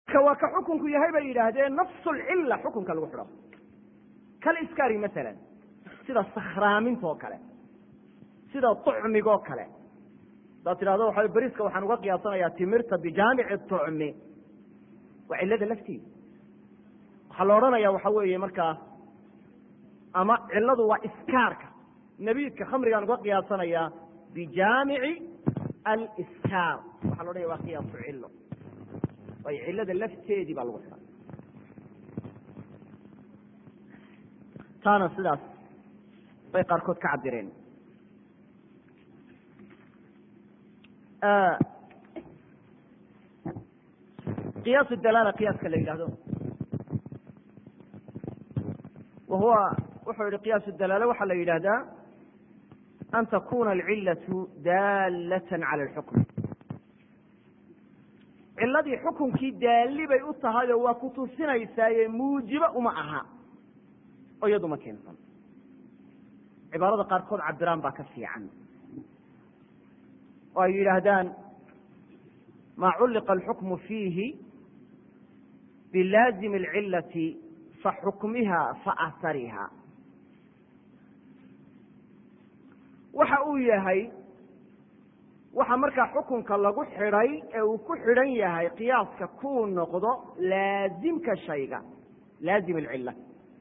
ka waa ka xukunku yahay bay yidhaahdeen nafsulcilla xukunka lagu xidho kal iskari masalan sida sakhraamintaoo kale sida tucmigoo kale hadaad tidhahdo waxa beriska waxaan uga qiyaasanayaa timirta bijaamici tucmi waa cillada lafteeda waxaa la odhanaya waxa weeye markaa ama cilladu waa iskaarka nabiidka khamrigaan uga qiyaasanayaa bijaamici aliskaar waxa la odhanaya waa qiyaasu cillo waayo cillada lafteedii baa lagu xidhay taana sidaas bay qaarkood ka cabireen qiyaas dalaala qiyaaska la yidhahdo wa huwa wuxuu yihi qiyaas dalaala waxaa la yidhahdaa an takuna alcillatu daalatan cala alxukm cilladii xukunkii daalli bay u tahay oo waa ku tusinaysaaye muujibo uma aha oo iyadu ma keensan cibaarada qaarkood cabiraan baa ka fiican oo ay yidhaahdaan maa culliqa alxukmu fiihi bilaazimi alcillati faxukmiha faahariha waxa uu yahay waxa markaa xukunka lagu xidhay ee uu ku xidhan yahay qiyaaska kuu noqdo laazimka shayga laazim alcilla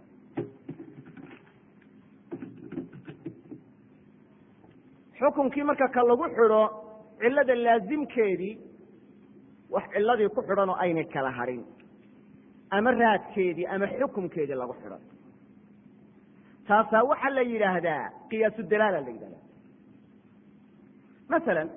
xukunkii marka ka lagu xidho cillada laazimkeedii wax cilladii ku xidhan oo aynay kala hadhin ama raadkeedii ama xukumkeedii lagu xidhan taasaa waxaa la yidhaahdaa qiyaasu dalaala la yidhahdaa masalan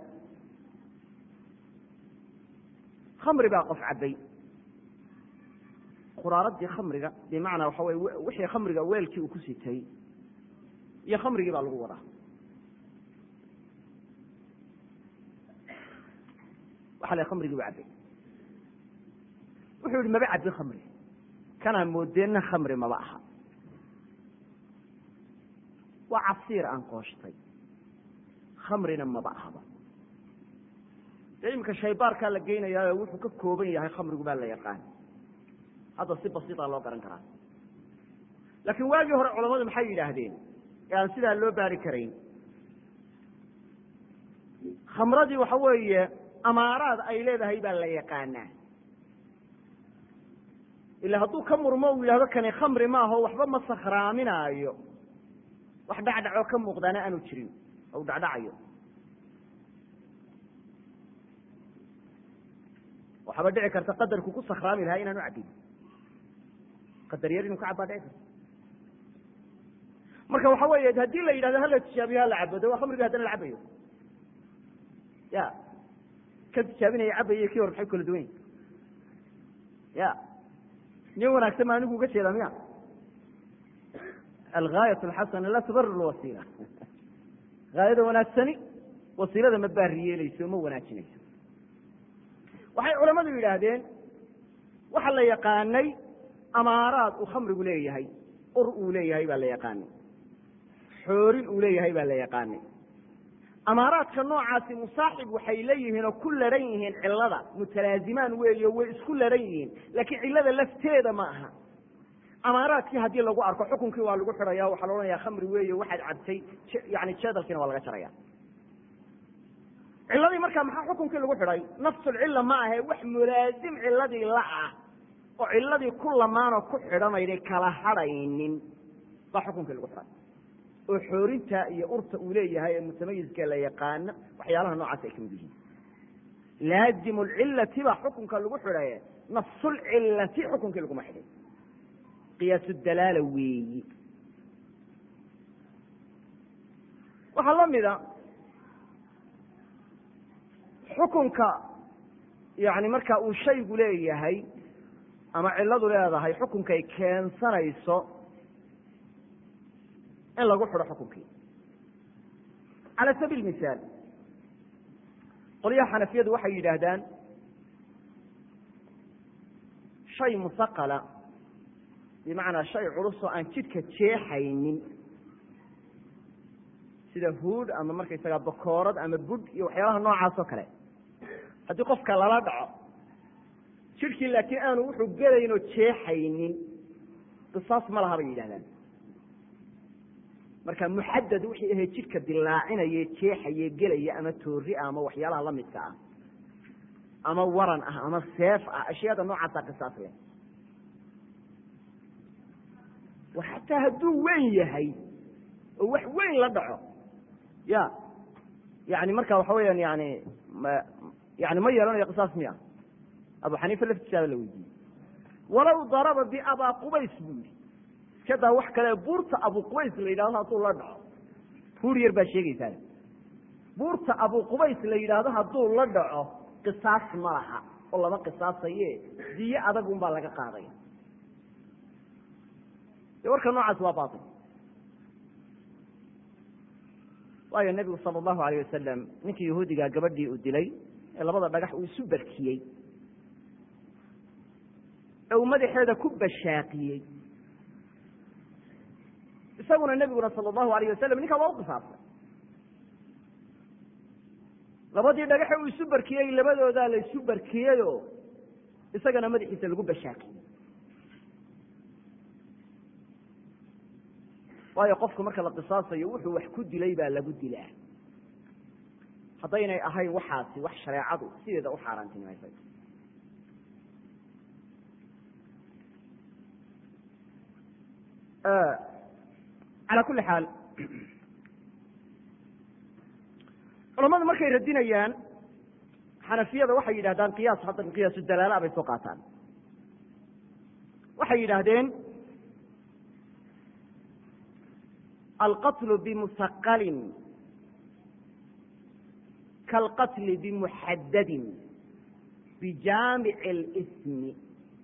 khamri baa qof cabbay quraaradii khamriga bimacnaa waxa weye wixii khamriga weelkii uu ku sitay iyo khamrigii baa lagu wadaa waxa la khamrigii u cabbay wuxuu yihi maba cabbin khamri kanaa moodeenna khamri maba aha waa casiir aan qooshtay khamrina maba ahaba dee iminka shaybaarkaa la geynayaayo wuxuu ka kooban yahay khamrigu baa la yaqaan hadda si basiita loo garan karaa laakiin waagii hore culamadu maxay yidhaahdeen ee aan sidaa loo baari karayn khamradii waxa weeye amaaraad ay leedahay baa la yaqaanaa ila hadduu ka murmo uu yidhahdo kani khamri maaho waxba ma sakhraaminaayo wax dhacdhacoo ka muuqdaana aanu jirin ou dhacdhacayo waxaaba dhici karta qadarku ku sakhraami lahaa inaanu cabbin qadar yar inuu ka cabbaa dhici karta marka waxa weeye haddii la yidhahdo hala tijaabiyo hala cabado waa khamriga haddana la cabayo ya ka tijaabinaya cabaya kii hor maxay kala duwan yahi ya nin wanaagsan ma anigu uga jeedaa miya algaayat alxasana laa tubarir lwasiila gaayada wanaagsani wasiilada ma baariyeeleyso ma wanaajinayso waxay culamadu yidhaahdeen waxa la yaqaanay amaaraad uu khamrigu leeyahay ur uu leeyahay baa la yaqaanay xoorin uu leeyahay baa la yaqaanay amaaraadka noocaasi musaaxib waxay leeyihiin oo ku laran yihiin cilada mutalaazimaan weeyo way isku laran yihiin laakiin cilada lafteeda ma aha amaaraadkii haddii lagu arko xukunkii waa lagu xidhaya waxaa la odhanaya khamri weeye waxaad cabtay yani jeedalkiina waa laga jaraya ciladii markaa maxaa xukunkii lagu xidhay nafsulcilla ma ahe wax mulaasim ciladii la ah oo ciladii ku lamaanoo ku xidhanayday kala hadhaynin baa xukunkii lagu xidhay oo xoorinta iyo urta uu leeyahay ee mutamayiska la yaqaano waxyaalaha noocaas ay kamid yihiin laazimu lcilati baa xukunka lagu xidhaye nafsulcilati xukunkii laguma xidhay qiyaasu dalaala weeyi waxaa la mida xukunka yani marka uu shaygu leeyahay ama ciladu leedahay xukunkay keensanayso in lagu xidho xukunkii cala sabiil misaal qolyaha xanafiyadu waxay yidhaahdaan shay musaqala bimacnaa shay culus oo aan jidhka jeexaynin sida huud ama markaysaga bakoorad ama budh iyo waxyaalaha noocaas oo kale haddii qofka lala dhaco jidhkii laakiin aanu wuxuu gelayn oo jeexaynin qisaas ma laha bay yidhahdaan marka muxadad wixii ahayd jidhka dilaacinaye jeexaye gelaya ama toori ah ama waxyaalaha lamidka ah ama waran ah ama seef ah ashyaada noocaasa qisaas leh xataa hadduu weyn yahay oo wax weyn la dhaco ya yani marka waxa weyaan yani yani ma yeelanayo qisaas miya abu xaniifa laftisaaba la weydiiyey walow daraba biabaa qubays buu yihi iska daa wax kale buurta abu qubays la yidhahdo hadduu la dhaco buur yar baa sheegaysaa buurta abu qubays la yidhaahdo hadduu la dhaco qisaas ma laha oo lama qisaasaye diye adag un baa laga qaadaya de warka noocaas waa bail waayo nebigu sala allahu alayh wasalam ninkii yahuudigaa gabadhii uu dilay ee labada dhagax uu isu barkiyey ee uu madaxeeda ku bashaaqiyey isaguna nebiguna sala allahu alayh wasalam ninkaa waa u qisaasay labadii dhagaxe uu isu barkiyey labadoodaa la isu barkiyeyoo isagana madaxiisa lagu bashaaqiyey waayo qofku marka la qisaasayo wuxuu wax ku dilay baa lagu dilaa haddaynay ahayn waxaasi wax shareecadu sideeda u xaaraantinimaysay calaa kulli xaal culamadu markay radinayaan xanafiyada waxay yidhahdaan qiyaas hadda qiyaasu dalaala bay soo qaataan waxay yidhaahdeen alqatlu bimusaqalin kaalqatli bimuxadadin bijaamici اlismi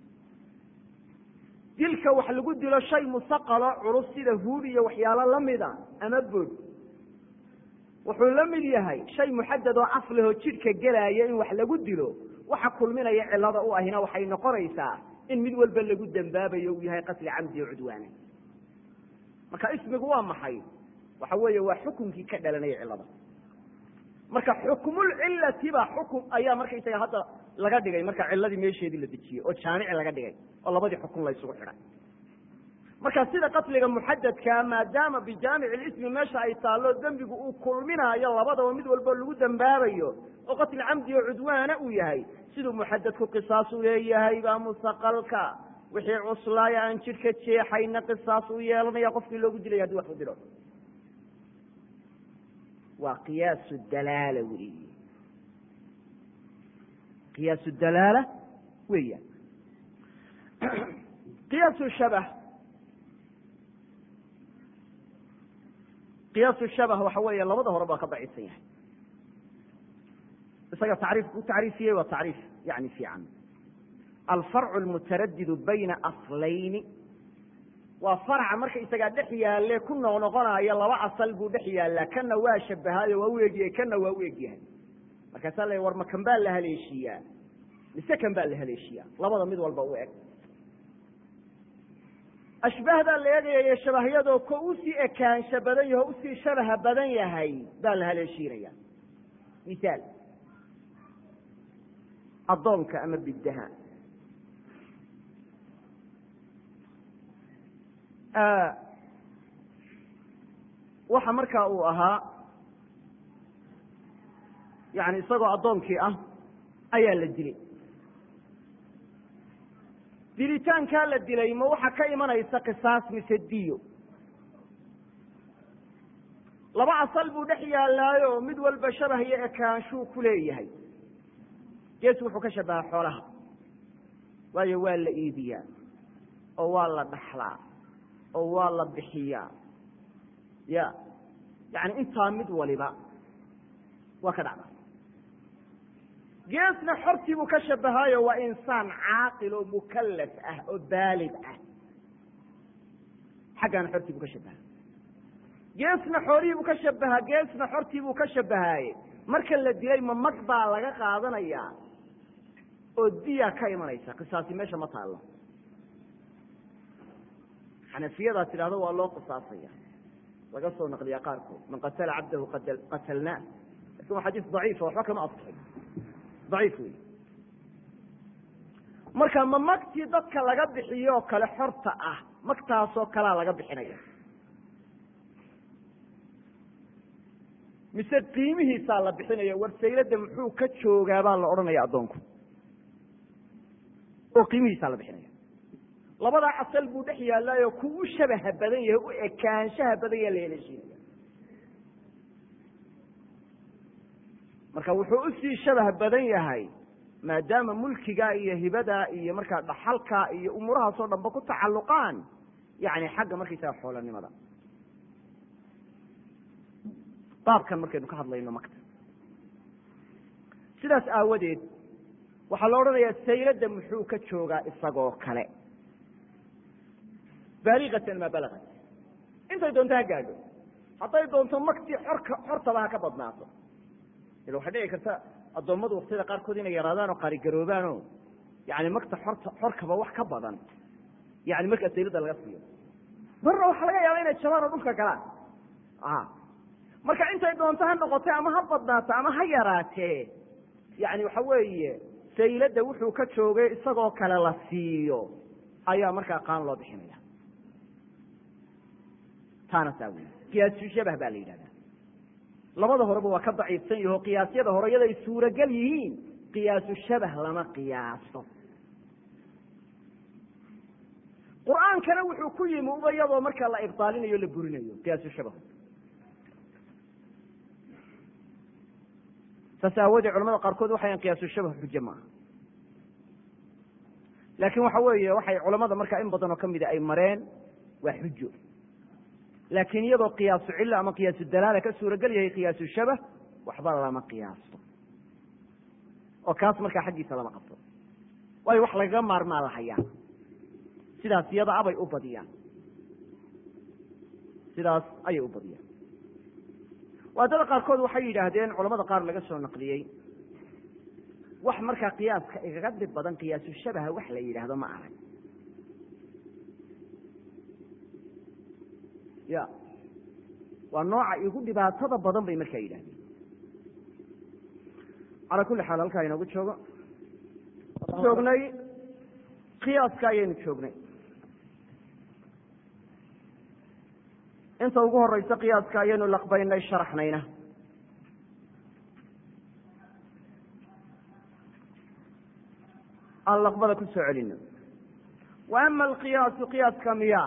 dilka wax lagu dilo shay musaqalo culus sida huud iyo waxyaalo lamida ama bod wuxuu la mid yahay shay muxadad oo af lehoo jidhka gelaya in wax lagu dilo waxa kulminaya cilada u ahina waxay noqonaysaa in mid walba lagu dembaabayo uu yahay qatli camdi o cudwaana marka ismigu waa maxay waxa weeye waa xukunkii ka dhalanaya cilada marka xukmulcilati baa xukum ayaa markaysaga hadda laga dhigay marka ciladii meesheedii la dejiyey oo jaamici laga dhigay oo labadii xukun la ysugu xidhay marka sida qatliga muxadadkaa maadaama bijaamici lismi meesha ay taallo dembigu uu kulminaayo labadaba mid walbo lagu dembaabayo oo qatli camdi oo cudwaana uu yahay siduu muxadadku qisaas u leeyahay baa musaqalka wixii cuslaaya aan jidhka jeexayna qisaas u yeelanaya qofkii loogu dilaya hadii wax u dilo waa qiyaasu dalaala weyi qiyaasu dalaala weeyaan qiyaasu shabah qiyaasu shabah waxa weeye labada hore baa ka daciifsan yahay isaga tacriifku u tacriifiyey waa tacriif yani fiican alfarcu lmutaradidu bayna aslayni waa farca marka isagaa dhex yaalle ku noqnoqonaya laba asal buu dhex yaallaa kana waa shabahaayo waa u egyahay kana waa u egyahay markaasaa la war ma kan baa la haleeshiiyaa mise kan baa la haleeshiyaa labada mid walba u eg ashbaahdaa la eegayayo shabahyadoo ko usii ekaansha badan yaho usii shabaha badan yahay baa la haleeshiinaya misaal addoonka ama biddaha waxa markaa uu ahaa yani isagoo addoonkii ah ayaa la dilay dilitaankaa la dilay ma waxa ka imanaysa qisaas mise diyo laba asal buu dhex yaallaayo mid walba shabah iyo ekaanshuu ku leeyahay gees wuxuu ka shabaha xoolaha waayo waa la iibiyaa oo waa la dhaxlaa oo waa la bixiyaa ya yani intaa mid waliba waa ka dhacda geesna xortii buu ka shabahaayo waa insaan caaqil oo mukalaf ah oo baalid ah xaggaana xortii buu ka shabaha geesna xoolihii buu ka shabahaa geesna xortii buu ka shabahaaye marka la dilay ma mag baa laga qaadanayaa oo diya ka imanaysa qisaasi meesha ma taallo xanafiyadaa tidhahdo waa loo qisaasaya laga soo naqliya qaarkood man qatala cabdahu qatalnaa lakin waa xadiis daciifa waxba kama asixin daciif wey marka ma magtii dadka laga bixiyo kale xorta ah magtaasoo kalea laga bixinaya mise qiimihiisaa la bixinaya war saylada muxuu ka joogaa baa la odhanaya addoonku oo qiimihiisaa la bixinaya labadaa asal buu dhex yaallaayo ku u shabaha badan yahay u ekaanshaha badan yaha la heleeshiinaya marka wuxuu usii shabaha badan yahay maadaama mulkigaa iyo hibadaa iyo markaa dhaxalkaa iyo umuurahaasoo dhanba ku tacalluqaan yani xagga markaysaga xoolanimada baabkan markaynu ka hadlayno makta sidaas aawadeed waxaa la odhanayaa sayladda muxuu ka joogaa isagoo kale baaliqatan maa balagat intay doonto ha gaadho hadday doonto maktii xorka xortaba ha ka badnaato ila waxay dhici karta addoommadu waktiyada qaarkood inay yaraadaan oo qaarigaroobaan oo yani makta xorta xorkaba wax ka badan yani markaa sayladda laga siiyo marna waxaa laga yaaba inay jabaan oo dhulka galaan marka intay doonto ha noqotee ama ha badnaato ama ha yaraatee yani waxa weeye sayladda wuxuu ka joogay isagoo kale la siiyo ayaa markaa qaan loo bixinaya taana saa wey qiyaasu shabah baa la yidhahdaa labada horeba waa ka daciifsan yaho qiyaasyada hore yaday suuragal yihiin qiyaasu shabah lama qiyaaso qur-aankana wuxuu ku yimi uba iyadoo markaa la ibaalinayo o la burinayo qiyaasu shabah saas aawoodee culamada qaarkood waxayan qiyaasu shabah xujo maaha laakiin waxa weeye waxay culamada markaa in badan oo kamida ay mareen waa xujo laakiin iyadoo qiyaasu cilo ama qiyaasu dalaala ka suuragel yahay qiyaasu shabah waxba lama qiyaasto oo kaas markaa xaggiisa lama qabto waayo wax lagaga maarmaa la hayaa sidaas iyada abay u badiyaan sidaas ayay u badiyaan waadada qaarkood waxay yidhaahdeen culamada qaar laga soo naqliyey wax markaa qiyaaska igaga dhib badan qiyaasu shabaha wax la yidhaahdo ma arag ya waa nooca igu dhibaatada badan bay markaa yidhahdeen calaa kulli xaal halkaa inoogu joogo joognay qiyaaska ayaynu joognay inta ugu horeysa qiyaaska ayaynu laqbaynay sharaxnayna aan laqbada ku soo celino wa ama alqiyaasu qiyaaska miya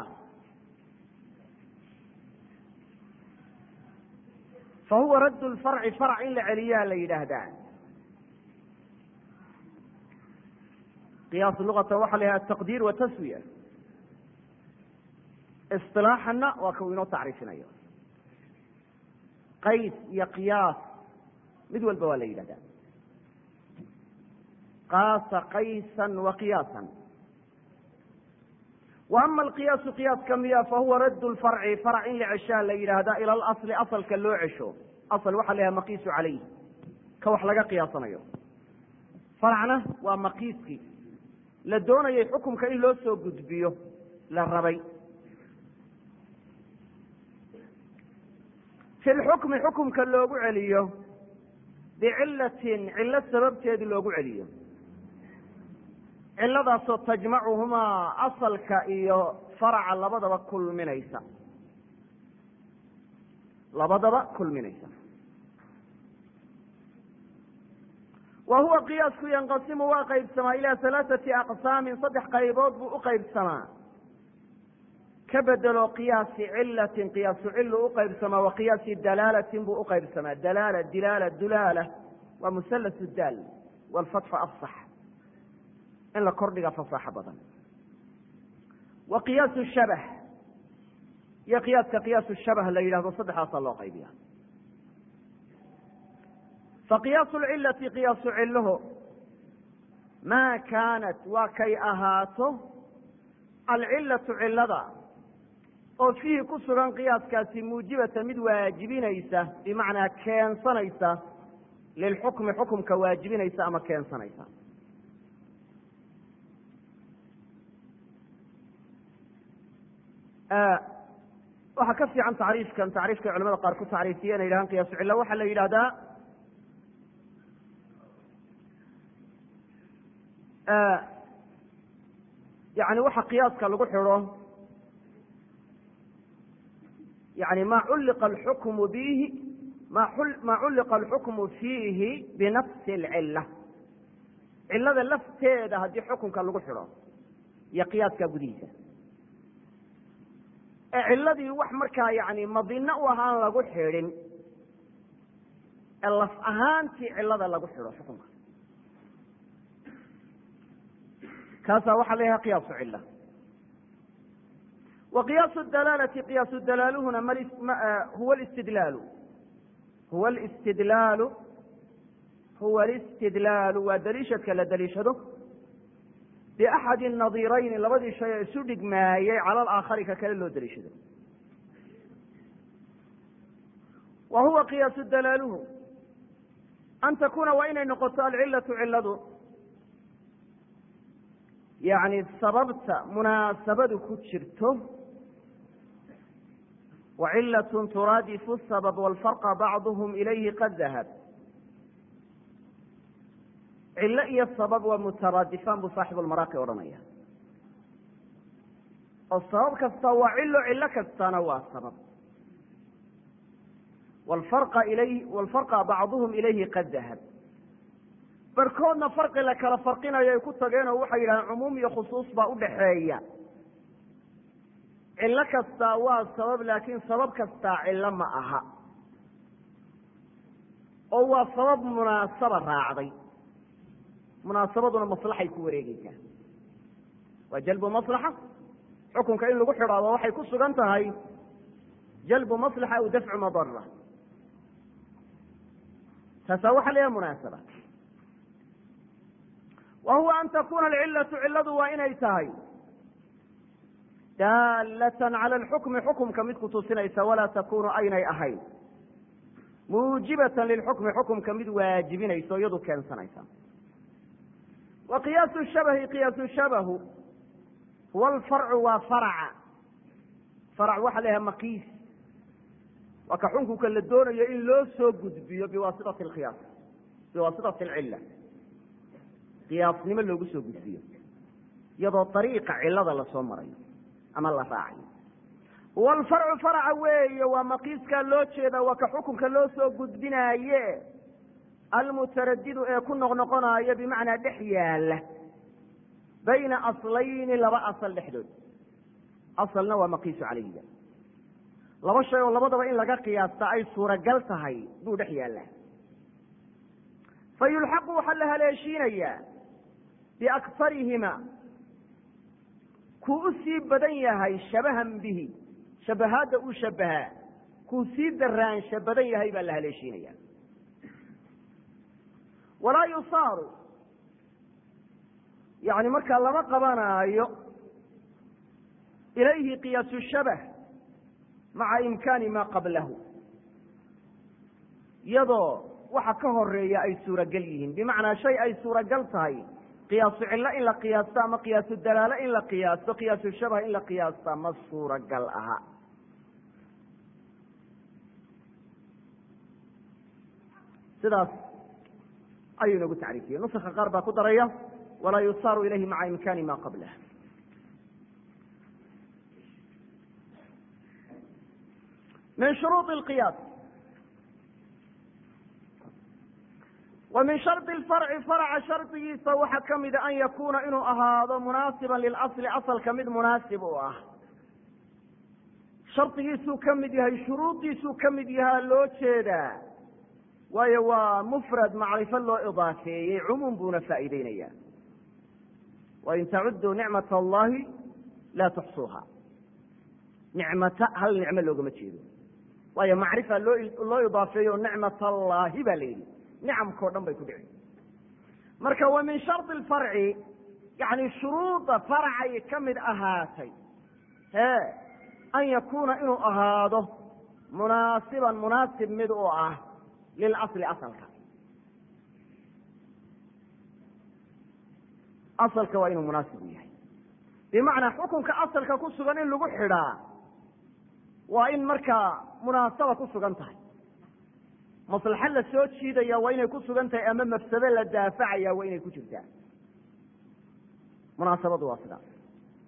fa huwa radd lfarci farc in la celiyaa la yidhaahdaa qiyaas luqata waxa la yidhahda taqdiir wa taswiya isilaaxana waa ka uu inoo tacriifinayo qays iyo qiyaas mid walba waa la yidhahdaa qaasa qaysan wa qiyaasan wa ama alqiyaasu qiyaaska miya fahuwa radd lfarci farc in la ceshaa la yidhaahdaa ila alasli asalka loo cesho asal waxaa la yhaha maqiisu calayh ka wax laga qiyaasanayo farcna waa maqiiskii la doonayay xukumka in loo soo gudbiyo la rabay fi lxukmi xukumka loogu celiyo bicilatin cillo sababteedi loogu celiyo ciladaasoo tajmacuhumaa asalka iyo faraca labadaba kulminaysa labadaba kulminaysa wa huwa qiyaasku yanqasimu waa qaybsamaa ilaa halaaثati aqsaamin saddex qaybood buu u qaybsamaa ka bedelo qiyaasi cilatin qiyaasu cilu u qaybsamaa wa qiyaasi dalaalatin buu uqaybsamaa dalaala dilaala dulaala waa musalas daal wlfatxu afsax in la kordhiga fasaaxo badan wa qiyaasu shabah iyo qiyaaska qiyaasu shabah la yidhahdo saddexdaasaa loo qaybiya fa qiyaasu lcilati qiyaasu ciluhu maa kaanat waa kay ahaato alcilatu cilada oo fiihi ku sugan qiyaaskaasi muujibata mid waajibinaysa bimacnaa keensanaysa lilxukmi xukumka waajibinaysa ama keensanaysa waxaa ka fiican tacriifkan tacriifkay culamada qaar ku tacriifiye inay yidhahaan qiyaasu cilla waxaa la yidhahdaa yani waxa qiyaaska lagu xidho yani ma culliqa alxukmu bihi ma ma culliqa alxukmu fiihi binafsi alcilla cillada lafteeda haddii xukunka lagu xidho iyo qiyaaska gudihiisa ee cilladii wax markaa yani madino u ahaan lagu xidhin ee laf ahaantii cillada lagu xidho xukunka kaasaa waxaa la yahay qiyaasu cilla wa qiyaasu dalaalati qiyaasu dalaaluhuna huwa listidlaalu huwa alistidlaalu huwa alistidlaalu waa daliishadka la daliishado biaxadi nadirayni labadii shay ee isu dhigmaayey cala alaakhari ka kale loo daliishado wa huwa qiyaasu dalaaluhu an takuna waa inay noqoto alcilatu ciladu yani sababta munaasabadu ku jirto wa cilatun turaadifu sabab walfarqa bacduhum ilayhi qad dahab cillo iyo sabab waa mutaraadifaan buu saaxibu lmaraaqi odhanaya oo sabab kasta waa cilo cillo kastana waa sabab walfarqa ilayh walfarqa bacduhum ilayhi qad dahab barhkoodna farqi la kala farqinayo ay ku tageen oo waxay yidhahdeen cumuum iyo khusuus baa udhaxeeya cillo kastaa waa sabab laakiin sabab kastaa cillo ma aha oo waa sabab munaasaba raacday munaasabaduna maslaxay ku wareegeysaa waa jalbu maslaxa xukunka in lagu xidhaado waxay ku sugan tahay jalbu maslaxa aw dafcu madara taasaa waxa la yaha munaasaba wa huwa an takuna alcilatu ciladu waa inay tahay daalatan cala alxukmi xukumka mid kutusinaysa walaa takunu aynay ahayn muujibatan lilxukmi xukumka mid waajibinaysa o iyadu keensanaysa wa qiyaasu shabahi qiyaasu shabahu huwa alfarcu waa faraca farac waxa la yahay makiis waa ka xukunka la doonayo in loo soo gudbiyo biwaasitati alqiyaas biwaasitati alcilla qiyaasnimo loogu soo gudbiyo iyadoo dariiqa cilada lasoo marayo ama la raacayo walfarcu faraca weeye waa makiiskaa loo jeeda waa ka xukunka loo soo gudbinaaye almutaradidu ee ku noqnoqonaayo bimacnaa dhex yaala bayna aslayni laba asal dhexdood asalna waa maqiisu calayhiga laba shay oo labadaba in laga qiyaasta ay suuragal tahay buu dhex yaallaa fa yulxaqu waxaa la haleeshiinayaa biakfarihima kuu u sii badan yahay shabahan bihi shabahaadda uu shabahaa kuu sii daraansha badan yahay baa la haleeshiinaya walaa yusaaru yani markaa lama qabanaayo ilayhi qiyaasu shabah maca imkaani maa qablahu iyadoo waxa ka horeeya ay suuragal yihiin bimacnaa shay ay suuragal tahay qiyaasu cillo in la qiyaasto ama qiyaasu dalaalo in la qiyaasto qiyaasu shabah in la qiyaasta ma suuragal aha sidaas ayuu inagu tacriifiyey nuska qaar baa ku daraya walaa yusaaru ilayhi maca imkaani ma qablah min shuruuط اlqiyaas wa min shardi اlfarci farca shardigiisa waxaa ka mida an yakuuna inuu ahaado munaasiba lilasli asalka mid munaasib u ah shardigiisuu ka mid yahay shuruuddiisuu ka mid yahaa loo jeedaa waayo waa mufrad macrifo loo idaafeeyey cumuum buuna faa'iideynaya wain tacuduu nicmat allahi laa tuxsuuha nicmata hal nicmo loogama jeedo waayo macrifa loo loo idaafeeyo nicmat allaahi baa la yidhi nicamkao dhan bay ku dhici marka wa min shardi alfarci yani shuruuda farcay ka mid ahaatay he an yakuuna inuu ahaado munaasiban munaasib mid u ah lilasli asalka asalka waa inuu munaasib u yahay bimacnaa xukunka asalka ku sugan in lagu xidhaa waa in markaa munaasaba ku sugan tahay maslaxo la soo jiidaya waa inay ku sugan tahay ama mafsado la daafacaya waa inay ku jirtaa munaasabadu waa sidaas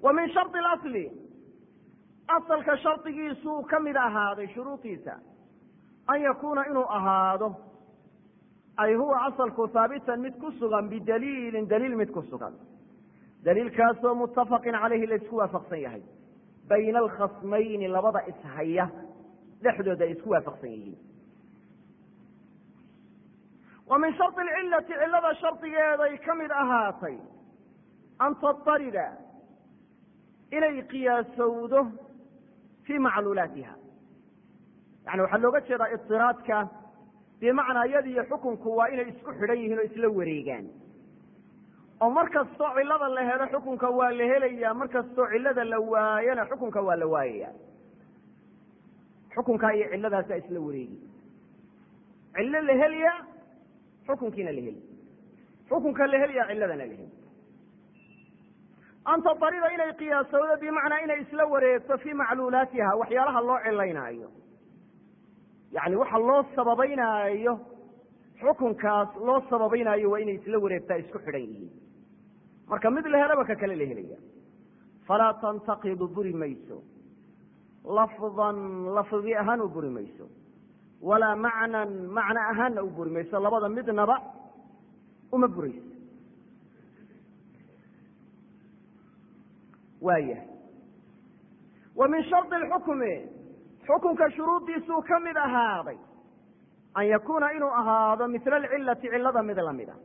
wa min shardi اlasli asalka shardigiisuu ka mid ahaaday shuruudiisa an yakuuna inuu ahaado ay huwa asalku haabitan mid ku sugan bidaliilin daliil mid ku sugan daliilkaasoo mutafaqin caleyhi laysku waafaqsan yahay bayna alkhasmayni labada ishaya dhexdooda ay isku waafaqsan yihiin wa min shardi alcilati cillada shardigeeday ka mid ahaatay an tatarida inay qiyaasowdo fii macluulaatiha yani waxaa looga jeedaa idiraadka bimacnaa iyada iyo xukunku waa inay isku xidhan yihiin oo isla wareegaan oo mar kastoo cillada la helo xukunka waa la helayaa mar kastoo cillada la waayana xukunka waa la waayaya xukunkaa iyo cilladaasa isla wareegi cillo la helyaa xukunkiina la heli xukunka la helyaa cilladana la heli anta darida inay qiyaasowdo bimacnaa inay isla wareegto fii macluulaatiha waxyaalaha loo cilaynaayo yani waxa loo sababaynaayo xukunkaas loo sababaynaayo waa inay isla wareegtaa isku xidhan yihiin marka mid la helaba ka kale la helaya falaa tantaqidu buri mayso lafdan lafdi ahaan u buri mayso walaa macnan macno ahaanna u buri mayso labada midnaba uma burayso waayahay wa min shardi lxukmi xukunka shuruuddiisuu ka mid ahaaday an yakuuna inuu ahaado mila alcilati cillada mid lamida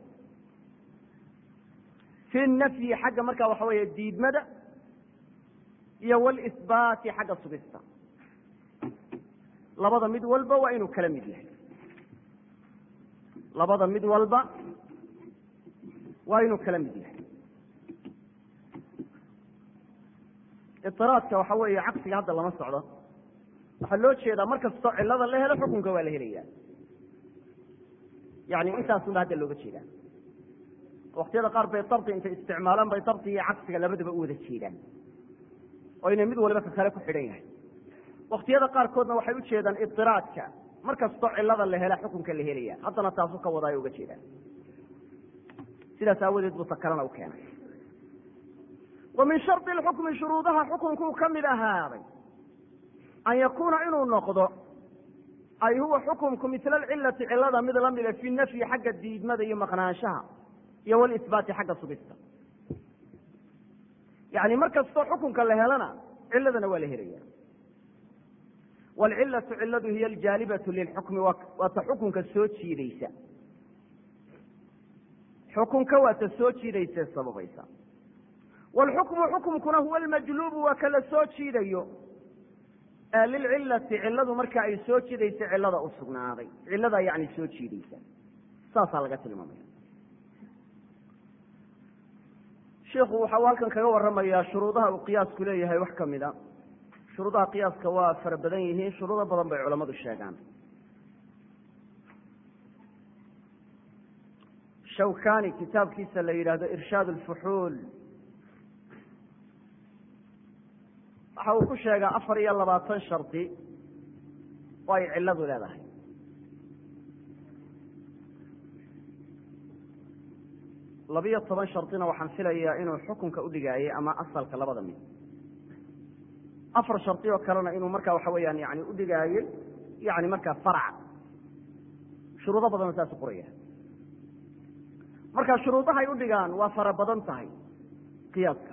fi nafyi xagga markaa waxa weeye diidmada iyo walisbaati xagga sugista labada mid walba waa inuu kala mid yahay labada mid walba waa inuu kala mid yahay idiraadka waxa weeye caqsiga hadda lama socdo waxaa loo jeedaa mar kastoo cillada la helo xukunka waa la helaya yani intaasunba hadda looga jeedaa waktiyada qaar bay dardi intay isticmaalaan bay dardi iyo caqsiga labadaba u wada jeedaan oo inay mid waliba ka kale ku xidhan yahay waktiyada qaarkoodna waxay u jeedaan idiraadka mar kastoo cillada la hela xukunka la helaya haddana taasu ka wadaayo uga jeedaan sidaas aawadeed buu ta kalena u keenay wa min shardi lxukmi shuruudaha xukunkuu ka mid ahaaday an yakuuna inuu noqdo ay huwa xukumku mila alcilati cilada mid lamida fi nafyi xagga diidmada iyo maqnaanshaha iyo walisbaati xagga sugista yani mar kastoo xukunka la helana ciladana waa la helaya waalcilatu ciladu hiya aljaalibatu lilxukmi waa ta xukunka soo jiidaysa xukunka waa ta soo jiidaysa sababaysa waalxukmu xukumkuna huwa almajluubu waa kala soo jiidayo lilcilati ciladu marka ay soo jiidaysa cilada u sugnaaday ciladaa yani soo jiidaysa saasaa laga tilmaamaya shiku waxa uu halkan kaga waramayaa shuruudaha uu qiyaasku leeyahay wax kamid a shuruudaha qiyaaska waa fara badan yihiin shuruudo badan bay culamadu sheegaan shawkani kitaabkiisa la yidhaahdo irshaad alfuxuul waxa uu ku sheegaa afar iyo labaatan shardi oo ay ciladu leedahay labiyo toban shardina waxaan filayaa inuu xukunka udhigaayay ama asalka labada mid afar shardi oo kalena inuu markaa waxa weeyaan yani udhigaayey yani markaa farca shuruudo badanoo saas qoraya marka shuruudahay udhigaan waa fara badan tahay qiyaaska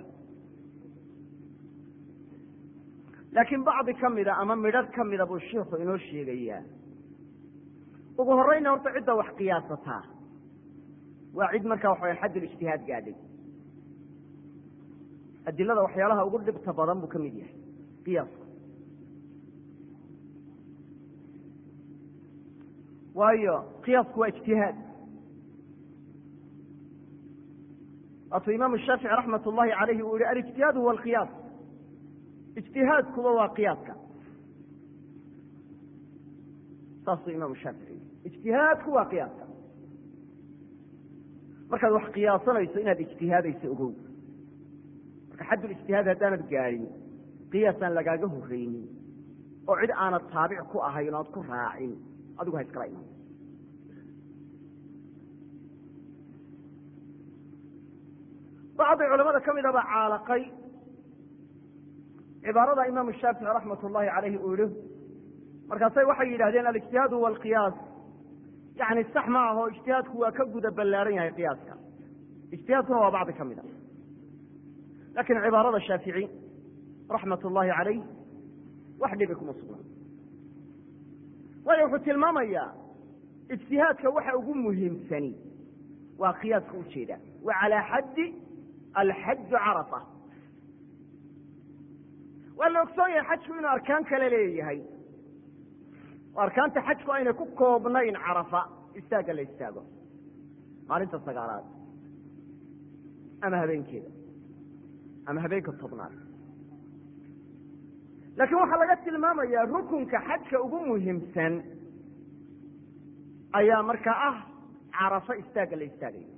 laakiin bacdi kamida ama midhadh kamida buu shiiku inoo sheegayaa ugu horeyna horta cidda wax qiyaasataa waa cid markaa waxa xaddul ijtihaad gaadhay adilada waxyaalaha ugu dhibta badan buu ka mid yahay qiyaasku waayo qiyaasku waa ijtihaad waatuu imaamu shaafici raxmat ullahi alayhi uu yihi alijtihaad huwa alqiyaas ijtihaadkuba waa qiyaaska saasuu imaamu shaafici ijtihaadku waa qiyaaska markaad wax qiyaasanayso inaad ijtihaadayso ogow marka xaddul ijtihaad haddaanad gaadhin qiyaasaan lagaaga horreynin oo cid aanad taabic ku ahayn o aad ku raacin adigu ha iskala iman bacdi culamada ka mida baa caalaqay cibaarada imaamu shaafici raxmat ullahi caleyhi uu yihi markaasay waxay yidhahdeen alijtihaad huwa alqiyaas yani sax ma aho ijtihaadku waa ka guda ballaaran yahay qiyaaska ijtihaadkuna waa bacdi ka mid a lakin cibaarada shaafici raxmat ullahi caleyh wax dhibi kuma sugna waayo wuxuu tilmaamayaa ijtihaadka waxa ugu muhiimsani waa qiyaaska ujeeda wa calaa xaddi alxaju carafa waa la ogsoon yahay xajku inuu arkaan kale leeyahay oo arkaanta xajku aynay ku koobnayn carafa istaagga la istaago maalinta sagaalaad ama habeenkeeda ama habeenka tobnaad laakiin waxaa laga tilmaamayaa rukunka xajka ugu muhiimsan ayaa markaa ah carafa istaagga la istaagayo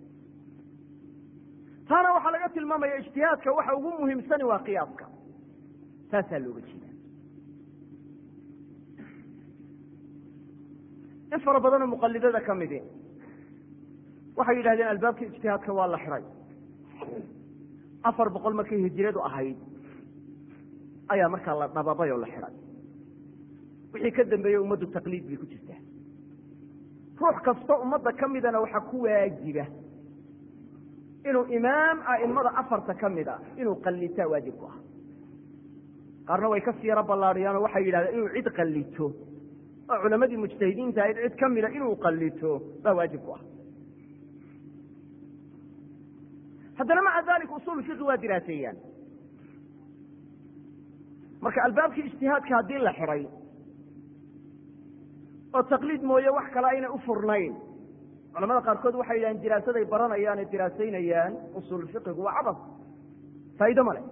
taana waxaa laga tilmaamaya ijtihaadka waxa ugu muhiimsani waa qiyaaska saasaa looga jeeda in fara badanoo muqalidada ka midi waxay yidhahdeen albaabkii ijtihaadka waa la xiday afar boqol markay hijiradu ahayd ayaa markaa la dhababay oo la xiday wixii ka dambeeyey ummaddu taqliid bay ku jirtaa ruux kasta ummadda ka midana waxaa ku waajiba inuu imaam a'immada afarta ka mid a inuu qallitaa waajib ku ah qaarna way ka siiro ballaadhiyaanoo waxay yidhahdeen inuu cid qallito oo culamadii mujtahidiinta ahayd cid ka mida inuu qallito baa waajib ku ah haddana maca dalik usul fiqi waa diraaseeyaan marka albaabkii ijtihaadka haddii la xiday oo taqliid mooye wax kale ayna u furnayn culamada qaarkood waxay yidhahdeen diraasaday baranayaan ee diraasaynayaan usul fiqigu waa cabas faa'ido ma le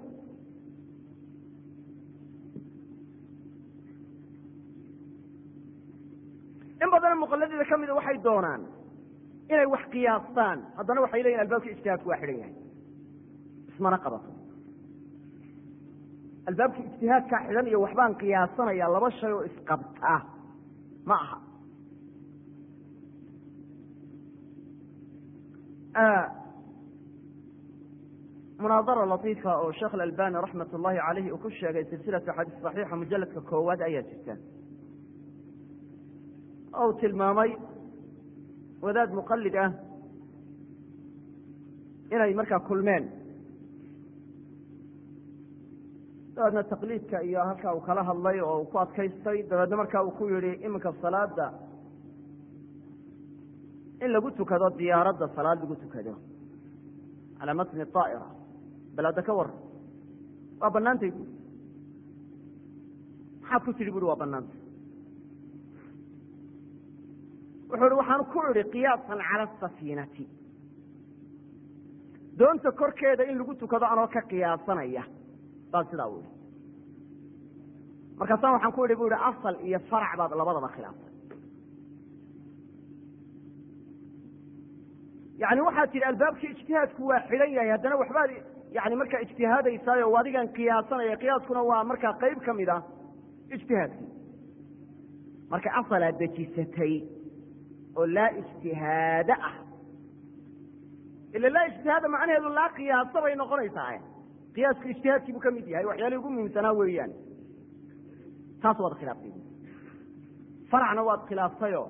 in badana muqaladida ka mida waxay doonaan inay wax qiyaastaan haddana waxay leeyihin albaabkii ijtihaadku waa xidhan yahay ismana qabato albaabkii ijtihaadkaa xidhan iyo waxbaan qiyaasanaya laba shay oo isqabtaa ma aha munaadara latiifa oo sheekh alalbani raxmat ullahi caleyhi uu ku sheegay silsilatu axaadiis saxiixa mujaladka koowaad ayaa jirta ou tilmaamay wadaad muqalid ah inay markaa kulmeen dabeedna taqliidka iyo halkaa uu kala hadlay oo uu ku adkaystay dabeedna markaa uu ku yihi iminka salaada in lagu tukado diyaaradda salaad lagu tukado calaa matni aa'ira bal hadda ka waran waa banaantay bu maxaad ku tidhi buri waa banaantay wuxuu ihi waxaan ku idhi qiyaasan cala asafiinati doonta korkeeda in lagu tukado anoo ka qiyaasanaya baan sidaa u ihi markaasaan waxaan ku idhi bu ihi asal iyo farac baad labadaba khilaaftay yani waxaad tidhi albaabkii ijtihaadku waa xidhan yahay haddana waxbaad yani markaa ijtihaadaysaayo adigan qiyaasanaya qiyaaskuna waa markaa qeyb ka mid a ijtihaadkii marka asalaad dejisatay oo laa ijtihaada ah ila laa ijtihaada macnaheedu laa qiyaasa bay noqonaysaa qiyaasku ijtihaadkii buu ka mid yahay waxyaalihii ugu muhiimsanaa weeyaan taas waad khilaaftay faracna waad khilaaftayoo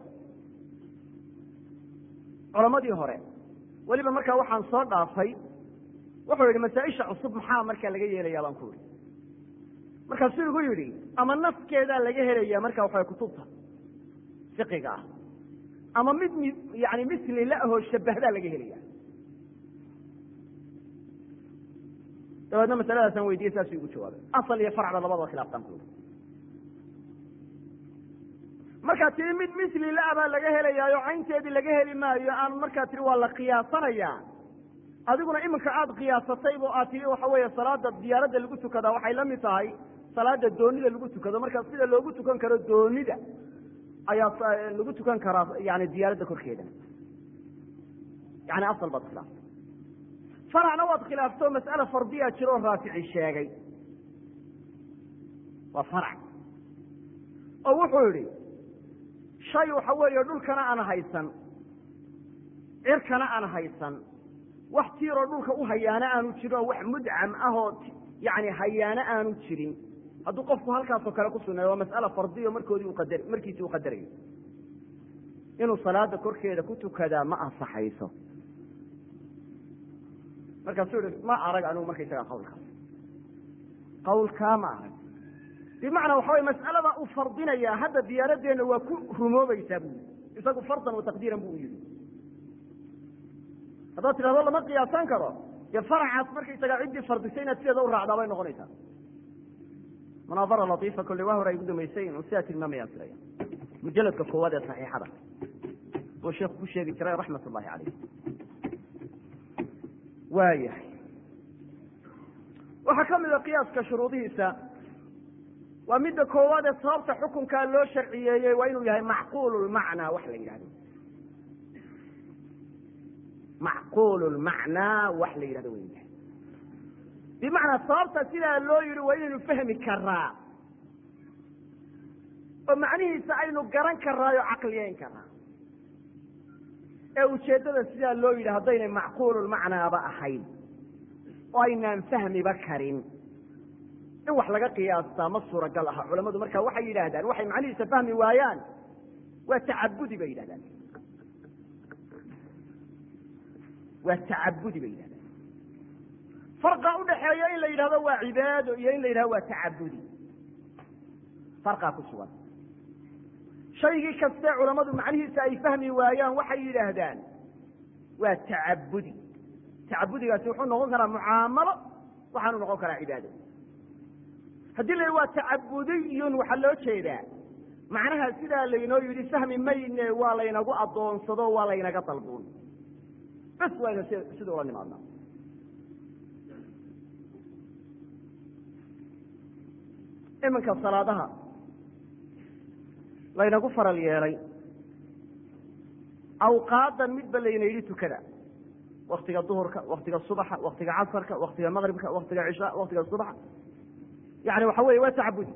culamadii hore weliba markaa waxaan soo dhaafay wuxuu yidhi masaa-isha cusub maxaa markaa laga yeelayaa baan ku ihi markaasuu igu yidhi ama naskeedaa laga helaya markaa waxaa kutubta fiqiga ah ama mid mi yani misli la ahoo shabahdaa laga helaya dabeedna masaladaasaan weydiiyey saasuu igu jawaabay asal iyo farcba labadaba khilaaftaan ku yidhi markaa tii mid misli la baa laga helayaayo caynteedii laga heli maayo aan markaa tii waa la qiyaasanayaa adiguna iminka aada qiyaasataybo aad tii waxa weeye salaada diyaaradda lagu tukadaa waxay la mid tahay salaada doonida lagu tukado marka sida loogu tukan karo doonida ayaa lagu tukan karaa yani diyaaradda korkeeda yani asal baad khilaaftay faracna waad khilaafto mas'ala fardiya jiroo raafici sheegay waa farac oo wuxuu yihi shay waxa weeye dhulkana aan haysan cirkana aan haysan wax tiiroo dhulka u hayaana aanu jirin oo wax mudcam ah oo yani hayaano aanu jirin hadduu qofku halkaasoo kale ku sunayo waa mas'ala fardiyo markoodii uqadar markiisii u qadarayo inuu salaada korkeeda ku tukadaa ma ansaxayso markaasuu ihi ma arag anigu markaysagaa qawlkaas qawlkaa ma arag bimacnaa waxa way mas'alada uu fardinayaa hadda diyaaradeenna waa ku rumoobaysaa bu yii isagu fardan wa taqdiiran bu u yihi haddaad tidhahdo lama qiyaasan karo dee faracaas markaysagaa ciddii fardisay inaad sideeda u raacdaa bay noqonaysaa munaadara latiifa kolley waa hore ay gu damaysay inuu sidaa tilmaamayaan filaya mujaladka koowaad ee saxiixada buu sheekhu ku sheegi jiray raxmat ullahi caleyh waayahay waxaa ka mida qiyaaska shuruudihiisa waa midda koowaad ee sababta xukunkaa loo sharciyeeyey waa inuu yahay macquul lmacnaa wax la yidhahdo macquul lmacnaa wax la yidhahdo wa yahay bimacnaa sababta sidaa loo yidhi waa inaynu fahmi karaa oo macnihiisa aynu garan karaayo caqliyeyn karaa ee ujeeddada sidaa loo yidhi haddaynay macquululmacnaaba ahayn oo aynaan fahmiba karin in wax laga qiyaastaa ma suuragal aha culamadu marka waxay yidhaahdaan waxay macnihiisa fahmi waayaan waa tacabudi bay yidhahdaan waa tacabudi bay yidhahdaan farqa udhaxeeya in la yidhahdo waa cibaado iyo in la yidhahdo waa tacabudi farqaa ku sugan shaygii kastee culammadu macnihiisa ay fahmi waayaan waxay yidhaahdaan waa tacabudi tacabudigaasi wuxuu noqon karaa mucaamalo waxaanu noqon karaa cibaado haddii la waa tacabudiyun waxaa loo jeedaa macnaha sidaa laynoo yidhi fahmi mayne waa laynagu adoonsado waa laynaga dalbuun bes wayna sida ula nimaadnaa iminka salaadaha laynagu faral yeelay awqaadan midba layna yidhi tukada waktiga duhurka waktiga subaxa waktiga casarka waktiga maqribka waktiga cishaa waktiga subaxa yani waxa weeye waa tacabudi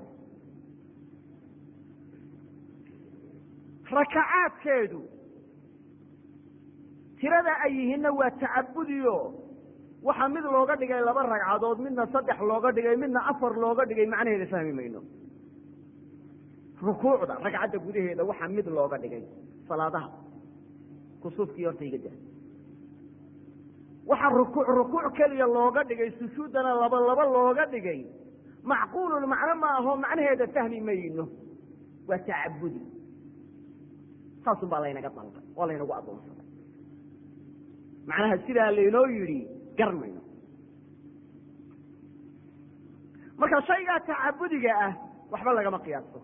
rakacaadkeedu tirada ay yihiinna waa tacabudiyo waxaa mid looga dhigay laba ragcadood midna saddex looga dhigay midna afar looga dhigay macnaheeda fahmi mayno rukuucda ragcadda gudaheeda waxaa mid looga dhigay salaadaha kusuufkii horta iga dah waxaa rukuuc rukuuc keliya looga dhigay sujuuddana laba laba looga dhigay macquulul macno ma aho macnaheeda fahmi mayno waa tacabudi saasun baa laynaga dalbay oo laynagu adoonsaday macnaha sidaa laynoo yidhi gar mayno marka shaygaa tacabudiga ah waxba lagama qiyaaso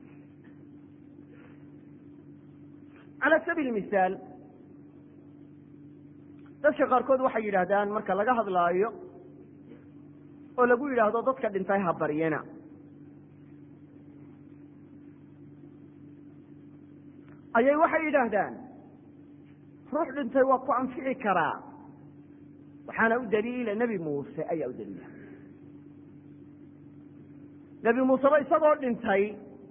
cala sabiil misaal dadka qaarkood waxay yidhaahdaan marka laga hadlaayo oo lagu yidhaahdo dadka dhintay ha baryana ayay waxay yidhaahdaan ruux dhintay waa ku anfici karaa waxaana u daliila nebi muuse ayaa u daliila nebi muuseba isagoo dhintay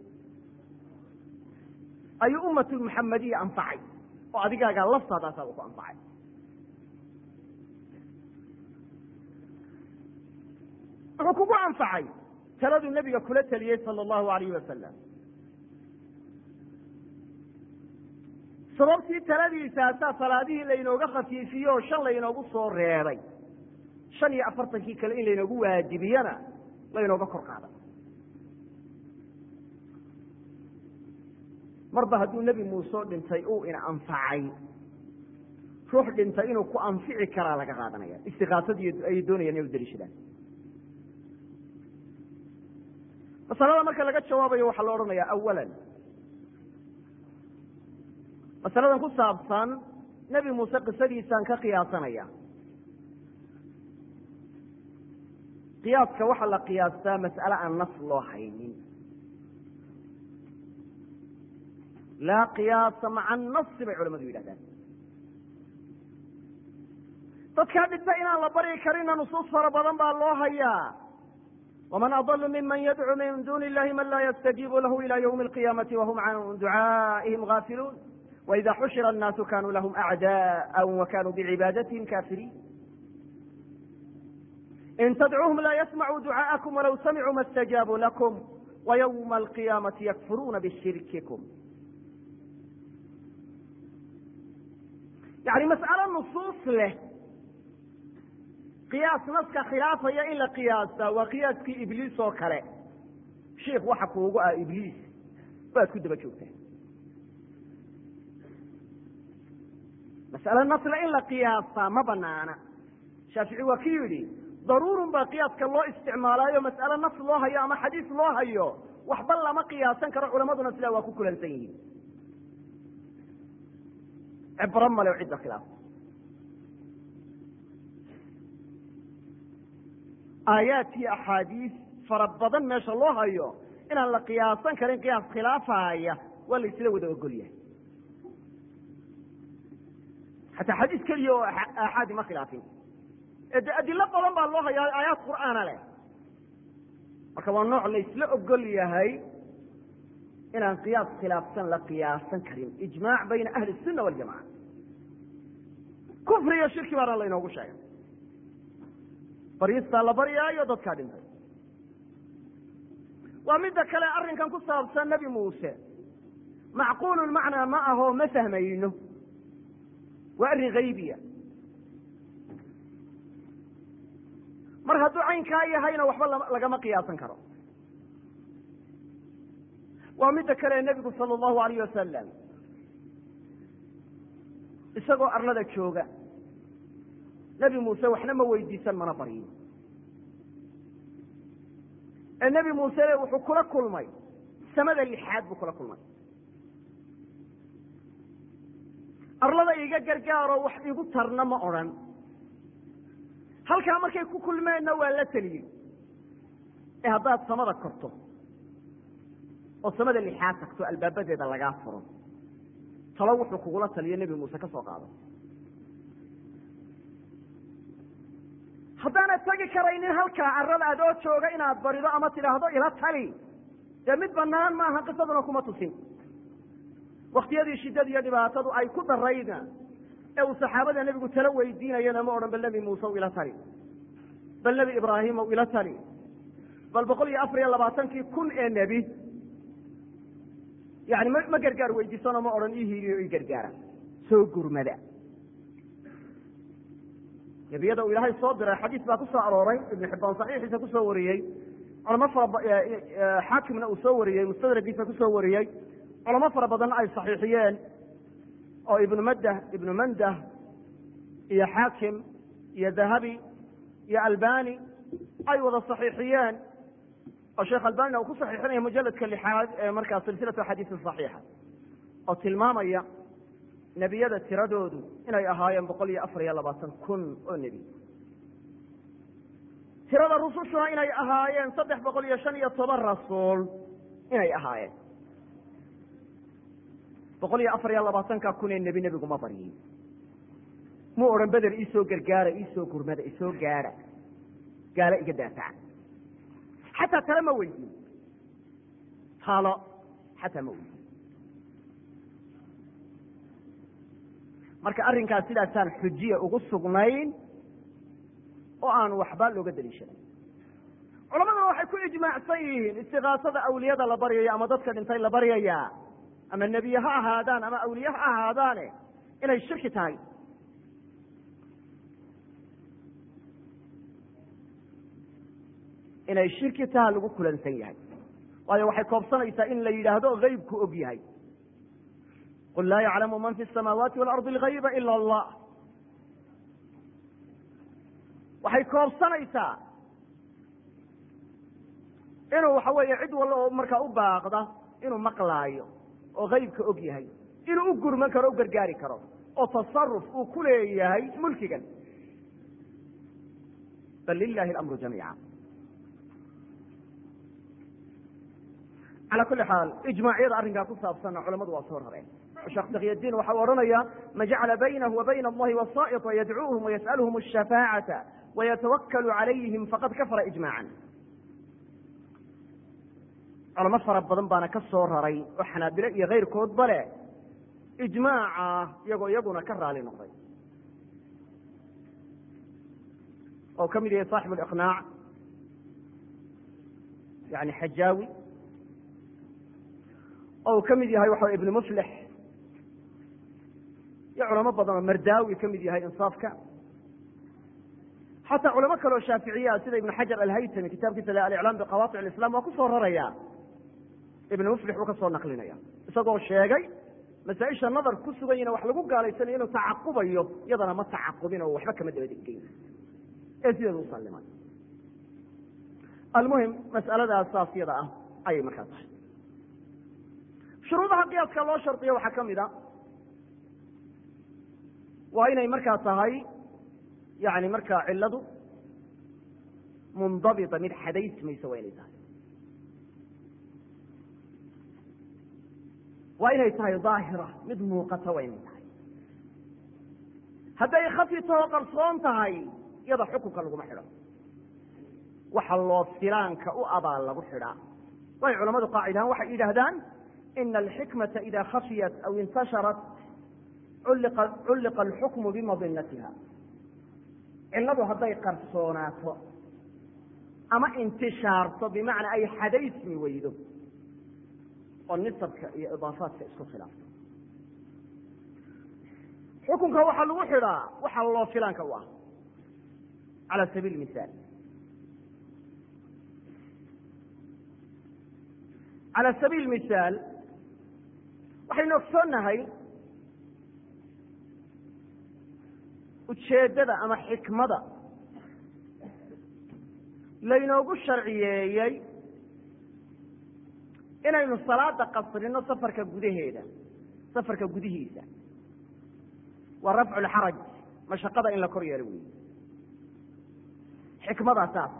ayuu ummatulmuxamadiya anfacay oo adigaagaa laftaadaasaaba ku anfacay wuxuu kugu anfacay taladuu nebiga kula teliyey sala allahu alayhi wasalam sababtii taladiisaasaa salaadihii laynooga khafiifiye oo shan laynoogu soo reebay shan iyo afartankii kale in laynoogu waajibiyana laynooga kor qaaday marba hadduu nebi muuse dhintay uu ina anfacay ruux dhintay inuu ku anfici karaa laga qaadanaya istiqaasadii ayay doonayaan inay u daliishadaan masalada marka laga jawaabayo waxaa la odhanayaa awalan masaladan ku saabsan nebi muuse qisadiisaan ka qiyaasanaya qiyaaska waxaa la qiyaastaa mas'ale aan nas loo haynin laa qiyaasa maca annasi bay culamadu yidhahdaan dadkaa dhinta inaan la baryi karina nusuus fara badan baa loo hayaa waman adlu miman yadcuu min duni illahi man laa yastajiibu lahu ila ywmi alqiyamati wahum can ducaa'ihim gaafiluun waida xushira annaasu kanuu lahum acda'a wa kanuu bicibaadatihm kaafiriin in tadcuuhum laa yasmacuu ducaaءakum walaw samicuu ma اstajaabuu lakum وyومa القiyamaةi ykfuruuna bshirkikum yani mas'alo nusuus leh qiyaas naska khilaafaya in la qiyaastaa waa qiyaaskii ibliis oo kale shiik waxa kuugu ah ibliis baad ku daba joogtaa mas'alo nasle in la qiyaastaa ma banaana shaafici waa ki yidhi daruurun baa qiyaaska loo isticmaalaayo mas'alo nas loo hayo ama xadiis loo hayo waxba lama qiyaasan karo culamaduna sidaa waa ku kulansan yihiin cibro male o cidda khilaaf aayaad iyo axaadiis fara badan meesha loo hayo inaan la qiyaasan karin qiyaas khilaafaya waa la isla wada ogol yahay xataa xadiis keliya oo aaxaadi ma khilaafin de adilo badan baa loo hayaa aayaad qur'aana leh marka waa nooc la isla ogol yahay inaan qiyaas khilaafsan la qiyaasan karin ijmaac bayna ahli الsuna waljamaca kufri iyo shirki baana laynoogu sheegay baryistaa la baryaayo dadkaa dhintay waa midda kale arrinkan ku saabsan nebi muuse macquulun macnaa ma aho ma fahmayno waa arrin haybiya mar hadduu caynkaa yahayna waxba lagama qiyaasan karo waa midda kale nebigu sala allahu alayh wasalam isagoo arlada jooga nebi muuse waxna ma weydiisan mana baryin ee nebi muuse wuxuu kula kulmay samada lixaad buu kula kulmay arlada iga gargaaro wax igu tarna ma odrhan halkaa markay ku kulmeenna waa la teliyey ee haddaad samada korto oo samada lixaad tagto albaabadeeda lagaa furo talo wuxuu kugula taliyo nebi muuse ka soo qaado haddaanad tegi karaynin halkaa carrada adoo jooga inaad barido ama tidhaahdo ila tali dee mid banaan maaha qisaduna kuma tusin waktiyadii shiddada iyo dhibaatadu ay ku darayna ee uu saxaabada nebigu talo weydiinayana ma odhan bal nebi muuse u ila tali bal nebi ibraahim u ila tali bal boqol iyo afar iyo labaatankii kun ee nebi yani ma ma gargaar weydiisano ma odhan ii hiiliyo ii gargaara soo gurmada nebiyada uu ilaahay soo diray xadiis baa ku soo arooray ibnu xibbaan saxiixiisa kusoo wariyey culamo fara xaakimna uu soo wariyey mustadragiisa kusoo wariyey culamo fara badanna ay saxiixiyeen oo ibnu maddah ibnu mandah iyo xaakim iyo dahabi iyo albani ay wada saxiixiyeen oo sheekh albanina uu ku saxiixinaya mujaladka lixaad ee markaa silsilatu xadiisin saxiixa oo tilmaamaya nebiyada tiradoodu inay ahaayeen boqol iyo afar iyo labaatan kun oo nebi tirada rusushuna inay ahaayeen saddex boqol iyo shan iyo toban rasuul inay ahaayeen boqol iyo afar iyo labaatanka kun ee nebi nebiguma baryin muu odhan beder iisoo gargaara iisoo gurmada isoo gaadha gaalo iga daafaca xataa tale ma weydiin talo xataa ma weydiin marka arrinkaas sidaasaan xujiya ugu sugnayn oo aan waxba looga daliishaday culamaduna waxay ku ijmaacsan yihiin istikaasada awliyada la baryaya ama dadka dhintay la baryaya ama nebiye ha ahaadaan ama awliye ha ahaadaane inay shirki tahay inay shirki taha lagu kulansan yahay waayo waxay koobsanaysaa in la yidhaahdo haybku og yahay qul laa yaclamu man fi الsamaawaati walardi اlgayba ila allah waxay koobsanaysaa inuu waxa weeye cid walla oo markaa u baaqda inuu maqlaayo oo haybka og yahay inuu u gurman karo o u gargaari karo oo tasaruf uu ku leeyahay mulkigan bal lilahi اlamru jamiica calى kuli xaal ijmaacyada arrinkaa ku saabsanna culamadu waa soo rareen sheekh takyadiin waxa u odhanaya ma jacala baynahu wa bayna allahi wasaaئطa yadcuuhum wayas'aluhum الshafaacaةa wayatawakkalu calayhim faqad kafara ijmaacan culamo fara badan baana ka soo raray oo xanaabilo iyo kayrkoodba leh ijmaaca iyagoo iyaguna ka raali noqday oo ka mid yahay saaxib aliqnaac yani xajaawi oo uu ka mid yahay waxa ibnu muflix iyo culamo badan oo mardaawi ka mid yahay insaafka xataa culamo kale oo shaaficiya ah sida ibnu xajar alhaytami kitaabkiisa aliclaam biqawatic alislam waa ku soo raraya ibnu muflix uu ka soo naqlinaya isagoo sheegay masaaisha nadar ku suganyina wax lagu gaalaysanayo inuu tacaqubayo iyadana ma tacaqubin oo waxba kama dabadegeyn ee sideedu u sallimay almuhim mas'aladaas saas yada ah ayay markaa tahay shuruudaha qiyaaska loo shardiyo waxaa ka mid a waa inay markaa tahay yani markaa ciladu mundabita mid xadaysmaysa waa inay tahay waa inay tahay daahira mid muuqata waa inay tahay hadday khafi taho qarsoon tahay iyada xukunka laguma xidho waxa loo filaanka u abaa lagu xidhaa way culamadu qaacidahaan waxay yidhaahdaan ina alxikmata ida khafiyat aw intasharat culliqa alxukmu bimadinatiha ciladu hadday qarsoonaato ama intishaarto bimacnaa ay xadaysmi weydo oo nisabka iyo idaafaadka isku khilaafto xukunka waxaa lagu xidhaa waxa loo filaanka u ah cala sabiil misaal cala sabiil misaal waxaynu ogsoonnahay ujeeddada ama xikmada laynoogu sharciyeeyey inaynu salaada qasrino safarka gudaheeda safarka gudihiisa waa rafcu lxaraj mashaqada in la kor yeelo weyi xikmadaa saasa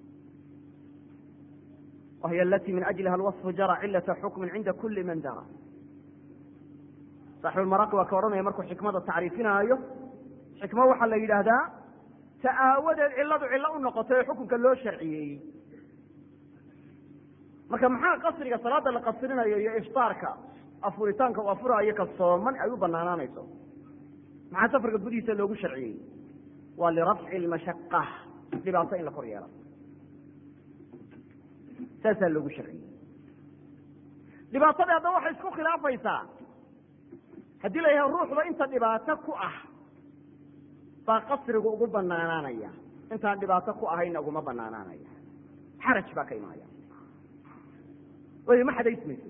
wahiy alati min ajliha alwaصfu jara cilata xukmin cinda kuli man dara saaxibulmaraqi waa ka odhanaya markuu xikmada tacriifinaayo xikmo waxaa la yidhaahdaa ta aawadeed cilladu cillo u noqotay oo xukunka loo sharciyeeyey marka maxaa qasriga salaada la qasrinayo iyo iftaarka afuritaanka u afuraayo ka sooman ay u banaanaanayso maxaa safarka gudihiisa loogu sharciyey waa lirafci lmashaqa dhibaato in la kor yeelo saasaa loogu sharciyey dhibaatadii haddaba waxay isku khilaafaysaa haddii la yahay ruuxda inta dhibaato ku ah baa qasrigu ugu banaanaanaya intaan dhibaato ku ahayna uguma banaanaanaya xaraj baa ka imaaya way ma xadaysmayso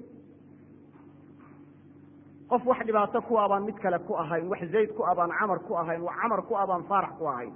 qof wax dhibaato ku a baan mid kale ku ahayn wax zayd ku a baan camar ku ahayn wax camar ku a baan faarax ku ahayn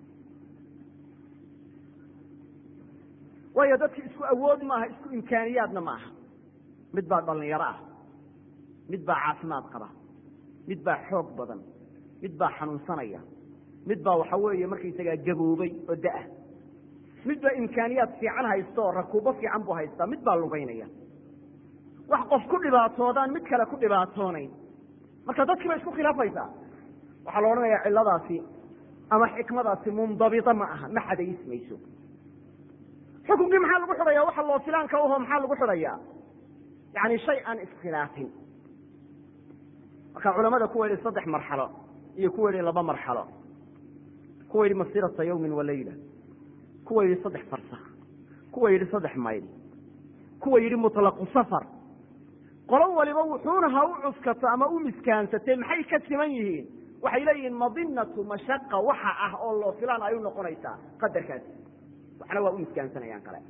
waayo dadki isku awood maaha isku imkaaniyaadna ma aha mid baa dhalinyaro ah mid baa caafimaad qaba mid baa xoog badan mid baa xanuunsanaya mid baa waxa weeye markaysagaa gaboobay oo da-ah mid baa imkaaniyaad fiican haysta oo rakuubo fiican buu haystaa mid baa lugaynaya wax qof ku dhibaatoodaan mid kale ku dhibaatoonayn marka dadkii bay isku khilaafaysaa waxaa la odhanayaa cilladaasi ama xikmadaasi mundabita ma aha ma xadaysmayso xukunkii maxaa lagu xidhaya waxa loo filaanka uho maxaa lagu xidhayaa yani shay aan iskhilaafin marka culamada kuwa yidhi saddex marxalo iyo kuwa yidhi laba marxalo kuwa yidhi masirata yawmin walayla kuwa yidhi saddex farsak kuwa yidhi saddex mayl kuwa yidhi mutlaqu safar qolo waliba wuxuuna ha u cuskato ama u miskaansatee maxay ka siman yihiin waxay leeyihiin madinatu mashaqa waxa ah oo loo filaan ay u noqonaysaa qadarkaasi waxna waa u miskaansanayaan kale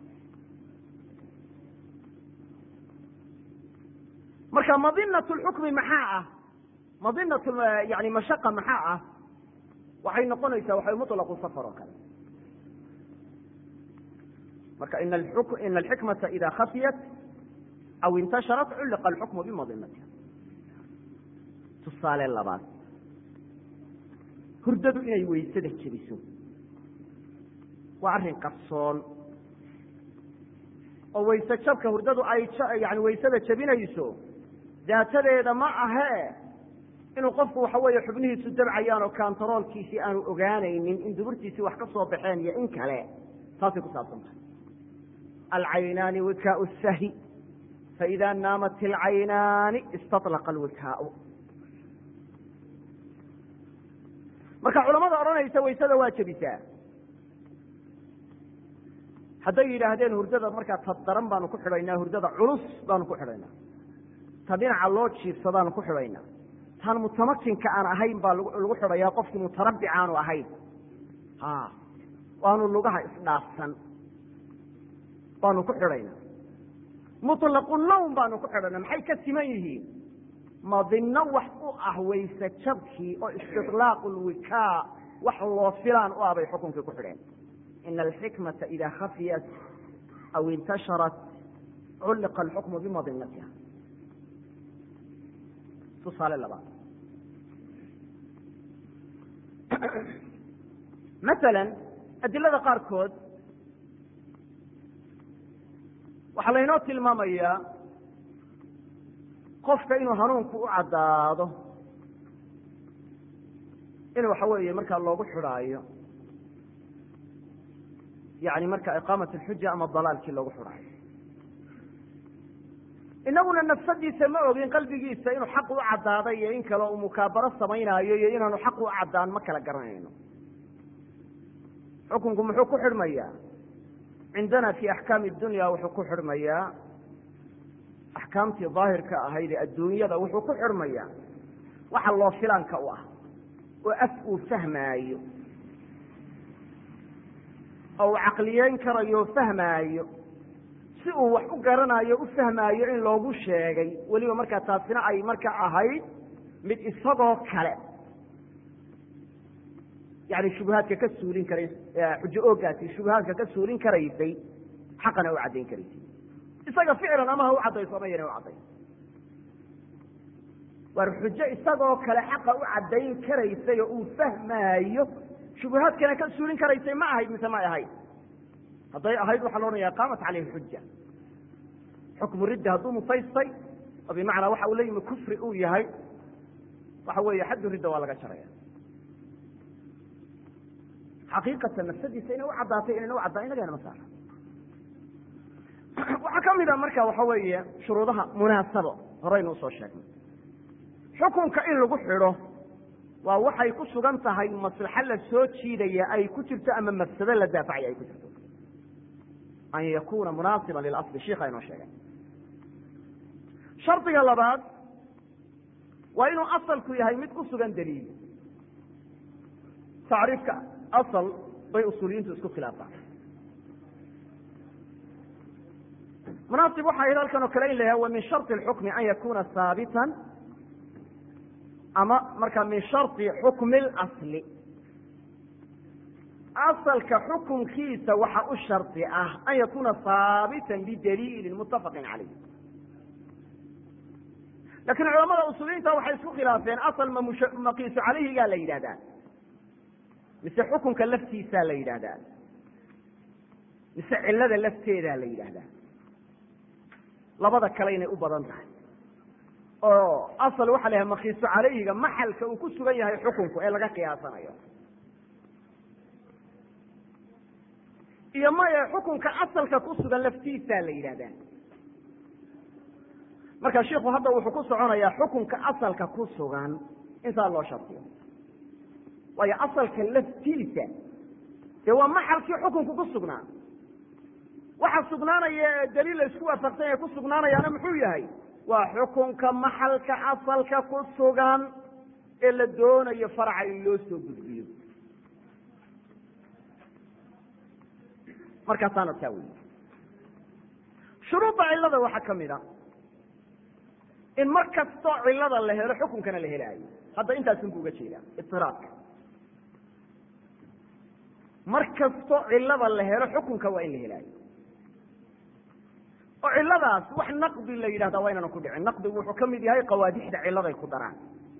marka madinat lxukmi maxaa ah madinat yani mashaqa maxaa ah waxay noqonaysaa waxay mutlaqu safar oo kale marka ina alxikmata ida khafiyat aw intasharat culliqa alxukmu bimadinatiha tusaale labaad hurdadu inay weysada jebiso waa arrin qarsoon oo wayse jabka hurdadu ay yani waysada jebinayso daatadeeda ma ahee inuu qofku waxa weeye xubnihiisu dabcayaan oo kantaroolkiisii aanu ogaanaynin in duburtiisii wax ka soo baxeen iyo in kale taasay ku saabsan tahay alcaynaani wikaau sahi faida naamat ilcaynaani istaطlaqa alwikaau marka culamada odhanaysa waysada waa jebisaa hadday yidhaahdeen hurdada markaa ta daran baanu ku xidhaynaa hurdada culus baanu ku xidhaynaa ta dhinaca loo jiifsadaanu ku xidhaynaa tan mutamakinka aan ahayn baa lagu xidhayaa qofkii mutarabbic aanu ahayn ha waanu lugaha isdhaafsan baanu ku xidhaynaa mutlaqu nawm baanu ku xidhaynaa maxay ka siman yihiin madinno wax u ah wayse jabkii oo istiqlaaqu lwikaa wax loo filaan u ah bay xukunkii ku xidheen ina alxikmata ida khafiyat aw intasharat culliqa alxukmu bimadinatiha tusaale labaad masalan adilada qaarkood waxaa laynoo tilmaamayaa qofka inuu hanuunku u caddaado in waxa weeye markaa loogu xidhaayo yani marka iqaamat alxuja ama dalaalkii loogu xidhaayo inaguna nafsadiisa ma ogin qalbigiisa inuu xaq u caddaaday iyo in kale uu mukaabaro samaynaayo iyo inaanu xaq u caddaan ma kala garanayno xukunku muxuu ku xidhmayaa cindana fi axkaami dunya wuxuu ku xidhmayaa axkaamtii daahirka ahayd ee adduunyada wuxuu ku xidhmayaa waxa loo filaanka u ah oo af uu fahmaayo oo uu caqliyeyn karayo o fahmaayo si uu wax u garanayo u fahmaayo in loogu sheegay weliba markaa taasina ay marka ahayd mid isagoo kale yani shubuhaadka ka suulin karay xujo oogaasi shubuhaadka ka suulin karaysay xaqana u caddayn karaysay isaga ficlan ama ha u caddayso ama yana u caddayn war xujo isagoo kale xaqa u caddayn karaysay oo uu fahmaayo shubuhaadkana ka suulin karaysay ma ahayd mise may ahayd hadday ahayd waxaa la odhanaya qaamat caleyhi xuja xukmu ridda hadduu musaystay oo bimacnaa waxa uu la yimi kufri uu yahay waxa weeye xaddu ridda waa laga jaraya xaqiiqatan nafsadiisa inay u caddaatay inayna u caddaan inagana ma saara waxaa ka mid a marka waxa weeye shuruudaha munaasabo horeynu usoo sheegnay xukunka in lagu xidho waa waxay ku sugan tahay maslaxo la soo jiidaya ay ku jirto ama mafsado la daafacaya ay ku jirto an yakuna munaasiba lilasli shiikha inoo sheegay shardiga labaad waa inuu asalku yahay mid ku sugan daliil tacriifka asal bay usuuliyiintu isku khilaafaan munaasib waxa ahayd halkan oo kale in la yahay wa min sharطi اlxukmi an yakuna haabitan ama markaa min sharطi xukmi اlasli asalka xukunkiisa waxa u shardi ah an yakuna haabitan bidaliili mutafaqi calayh lakin culamada usuuliyiinta waxay isku khilaafeen asal ma maqiisu calayhigaa la yidhahdaa mise xukunka laftiisaa la yidhahdaa mise cilada lafteedaa la yidhaahdaa labada kale inay u badan tahay oo asal waxa la yahay makiisu calayhiga maxalka uu ku sugan yahay xukunku ee laga qiyaasanayo iyo maya xukunka asalka ku sugan laftiisaa la yidhahdaa marka shiku hadda wuxuu ku soconayaa xukunka asalka ku sugan intaa loo shardiyo waayo asalka laftiisa dee waa maxalkii xukunku ku sugnaa waxa sugnaanaya ee daliil la isku waafaqsan yahe ku sugnaanayaana muxuu yahay waa xukunka maxalka asalka ku sugan ee la doonayo faraca in loo soo gudbiyo markaasaana taa wey shuruudda cilada waxaa ka mid a in mar kastoo cilada la helo xukunkana la helaayo hadda intaasunbu uga jeedaa itiraadka mar kastoo cilada la helo xukunka waa in la helaayo oo ciladaas wax naqdi la yidhahda waa inaanan ku dhicin naqdigu wuxuu ka mid yahay qawaadixda ciladay ku daraan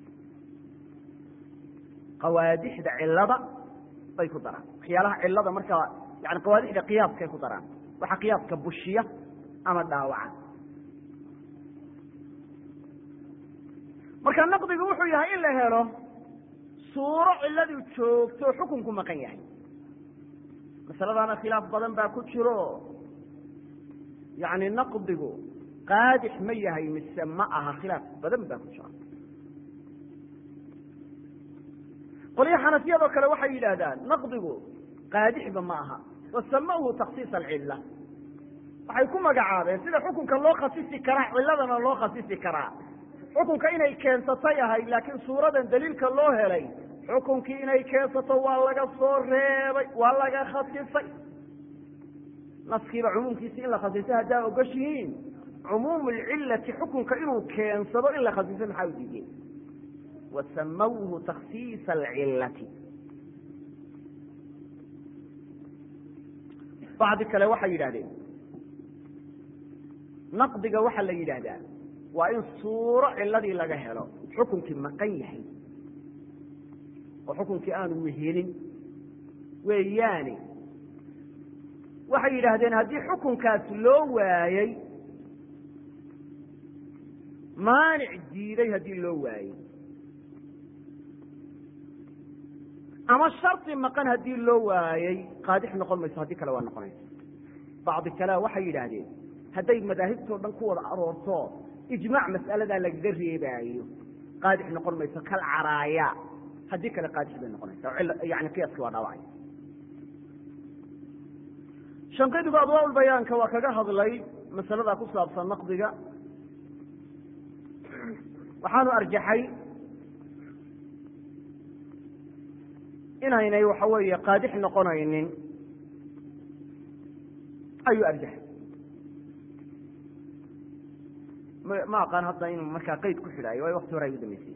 qawaadixda cilada bay ku daraan waxyaalaha cilada markaa yani qawaadixda qiyaaskay ku daraan waxaa qiyaaska bushiya ama dhaawaca marka naqdigu wuxuu yahay in la helo suuro ciladu joogto o xukunku maqan yahay masaladaana khilaaf badan baa ku jiro yani naqdigu qaadix ma yahay mise ma aha khilaaf badan baa ku jira qolyo xanafiyadoo kale waxay yidhaahdaan naqdigu qaadixba ma aha wasamawhu taksiis alcilla waxay ku magacaabeen sida xukunka loo khasisi karaa ciladana loo khasisi karaa xukunka inay keensatay ahayd laakiin suuradan daliilka loo helay xukunkii inay keensato waa laga soo reebay waa laga khasisay naskiiba cumuumkiisi in la khasisay haddaa ogoshihiin cumuum lcilati xukunka inuu keensado in la khasiso maxaa u diideen wasamawhu taksiisa alcilati bacdi kale waxay yidhahdeen naqdiga waxaa la yidhaahdaa waa in suuro ciladii laga helo xukunkii maqan yahay oo xukunkii aanu wehelin weeyaane waxay yidhaahdeen haddii xukunkaas loo waayey maanic diiday haddii loo waayey ama shardi maqan haddii loo waayey qaadix noqon mayso haddii kale waa noqonaysa bacdi kalea waxay yidhaahdeen hadday madaahibtoo dhan ku wada aroorto ijmaac mas'aladaa lagaga reebaayo qaadix noqon mayso kal caraaya haddii kale qaadix bay noqonaysa yani qiyaaski waa dhaawacay shanqidigu adwaa bayaanka waa kaga hadlay masaladaa ku saabsan naqdiga waxaanu arjaxay inaynay waxa weeye qaadix noqonaynin ayuu arjaxay ma aqaan hadda inuu markaa qeyd ku xidhaayo waayo wakti hore ay u dambeysay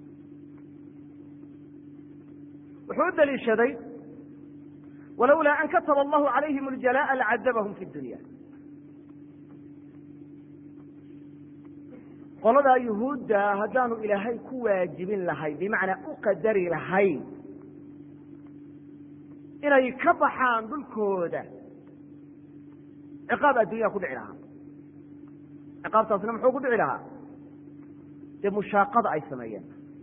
wuxuu u daliishaday walowlaa an kataba allahu calayhim اljalaءa lacadabahum fi dunya qoladaa yuhuudda haddaanu ilaahay ku waajibin lahayn bimacnaa u qadari lahayn inay ka baxaan dhulkooda ciqaab addunya ku dhici lahaa ciqaabtaasna muxuu ku dhici lahaa dee mushaaqada ay sameeyeen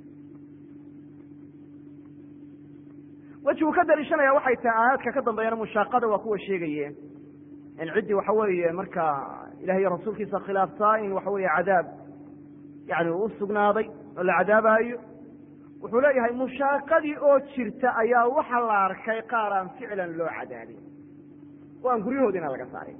weji uu ka daliishanaya waxay tahay aayaadka ka dambeeyana mushaaqada waa kuwa sheegaye in ciddii waxa weeye marka ilahay iyo rasuulkiisa khilaaftaa in waxa weeye cadaab yani u sugnaaday oo la cadaabaayo wuxuu leeyahay mushaaqadii oo jirta ayaa waxa la arkay qaar aan ficlan loo cadaabin oo aan guryahoodiina laga saarin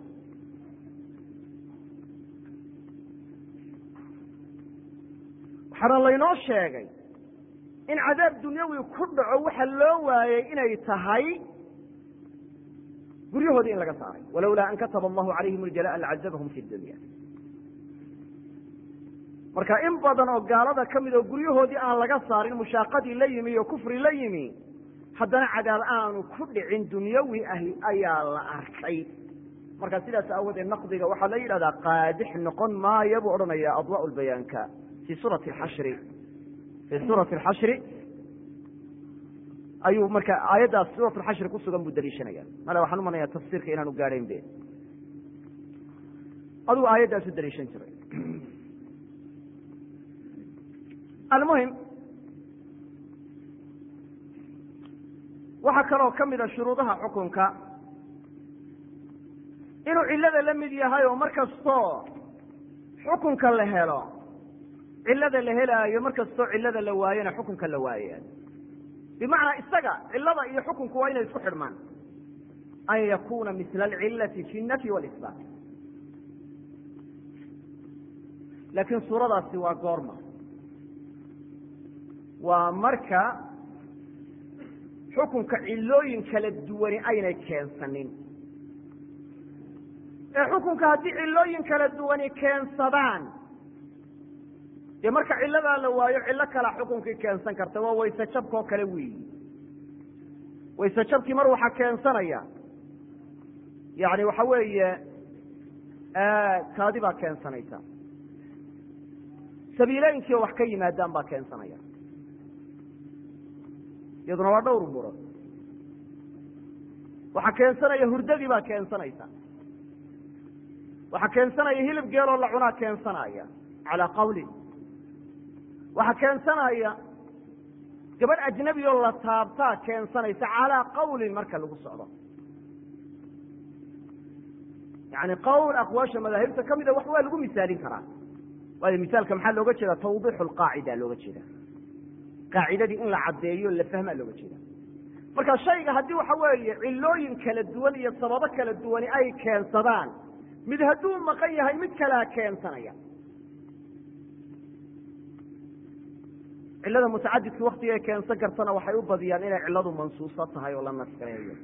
waxaana laynoo sheegay in cadaab dunyawi ku dhaco waxa loo waayey inay tahay guryahoodii in laga saaray walowlaa an kataba allahu calayhim اljalaءa lacadabahum fi dunya marka in badan oo gaalada ka mid oo guryahoodii aan laga saarin mushaaqadii la yimi iyo kufri la yimi haddana cadaab aanu ku dhicin dunyawi ahi ayaa la arkay marka sidaas aawadeed naqdiga waxaa la yidhahdaa qaadix noqon maayo buu odhanaya adwaa lbayaanka fi suurati xashri fi suurati alxashri ayuu marka aayaddaas suurat lxashri ku sugan buu daliishanaya male waxaan umanaya tafsiirka inaanu gaadhayn be aduu aayaddaas u daliishan jiray almuhim waxaa kaloo ka mida shuruudaha xukunka inuu cillada la mid yahay oo mar kastoo xukunka la helo cillada la helaayo mar kastoo cillada la waayona xukunka la waaya bimacnaa isaga cillada iyo xukunku waa inay isku xidhmaan an yakuna misla alcillati fi nafyi walisbaat laakiin suuradaasi waa goorma waa marka xukunka cillooyin kala duwani aynay keensanin ee xukunka haddii cillooyin kala duwani keensadaan dee marka cilladaa la waayo cillo kalaa xukunkii keensan karta waa wayse jabkoo kale weeyi wayse jabkii mar waxaa keensanaya yani waxa weeye kaadi baa keensanaysa sabiilooyinkii oo wax ka yimaadaan baa keensanaya iyaduna waa dhowr buro waxaa keensanaya hurdadii baa keensanaysa waxaa keensanaya hilib geeloo la cunaa keensanaya calaa qawlin waxaa keensanaya gabadh ajnabi oo la taabtaa keensanaysa calaa qawlin marka lagu socdo yani qowl aqwaasha madaahibta ka mida wax waa lagu misaalin karaa waayo misaalka maxaa looga jeeda tawdiixu lqaacida looga jeeda qaacidadii in la caddeeyo la fahmaa looga jeeda marka shayga haddii waxa weeye cilooyin kala duwan iyo sababo kala duwani ay keensadaan mid hadduu maqan yahay mid kalea keensanaya cilada mutacadidka waktiga keensan kartana waxay u badiyaan inay ciladu mansuuso tahay oo la naskareeyo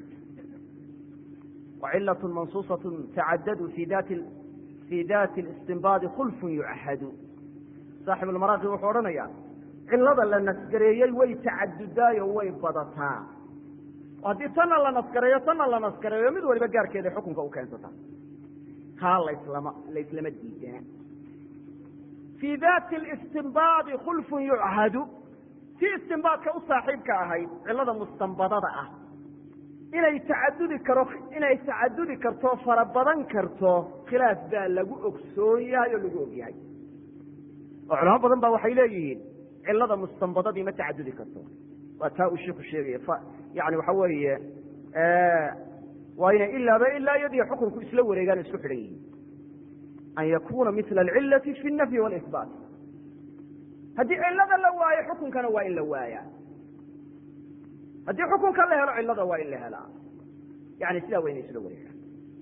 وcilaة mansuusaة tacadadu fi dati fi dati اstinbaadi khulfun yucahadu saaxib اlmaraaqi wuxuu odhanaya cilada la nasgareeyey way tacadudaayo way badataa haddii tanna la naskareeyo tanna la naskareeyo mid waliba gaarkeeda xukunka u keensata taa laslama laislama diidana fii dati اstinbaadi khulfun yuchadu tii istinbaadka u saaxiibka ahayd cilada mustanbadada ah inay tacadudi karo inay tacadudi karto fara badan karto khilaaf baa lagu ogsoon yahay oo lagu og yahay oo culamo badan ba waxay leeyihiin cilada mustanbadadii ma tacadudi karto waa taa uu shiku sheegaya yani waxa weeye waa inay ilaaba ilaa iyadiyo xukunku isla wareegaan isku xidhan yihiin an yakuna mila alcilati fi nafyi walisbaat haddii cilada la waayo xukunkana waa in la waaya haddii xukunka la helo cilada waa in la helaa yani sidaa waa inay isla wareegaan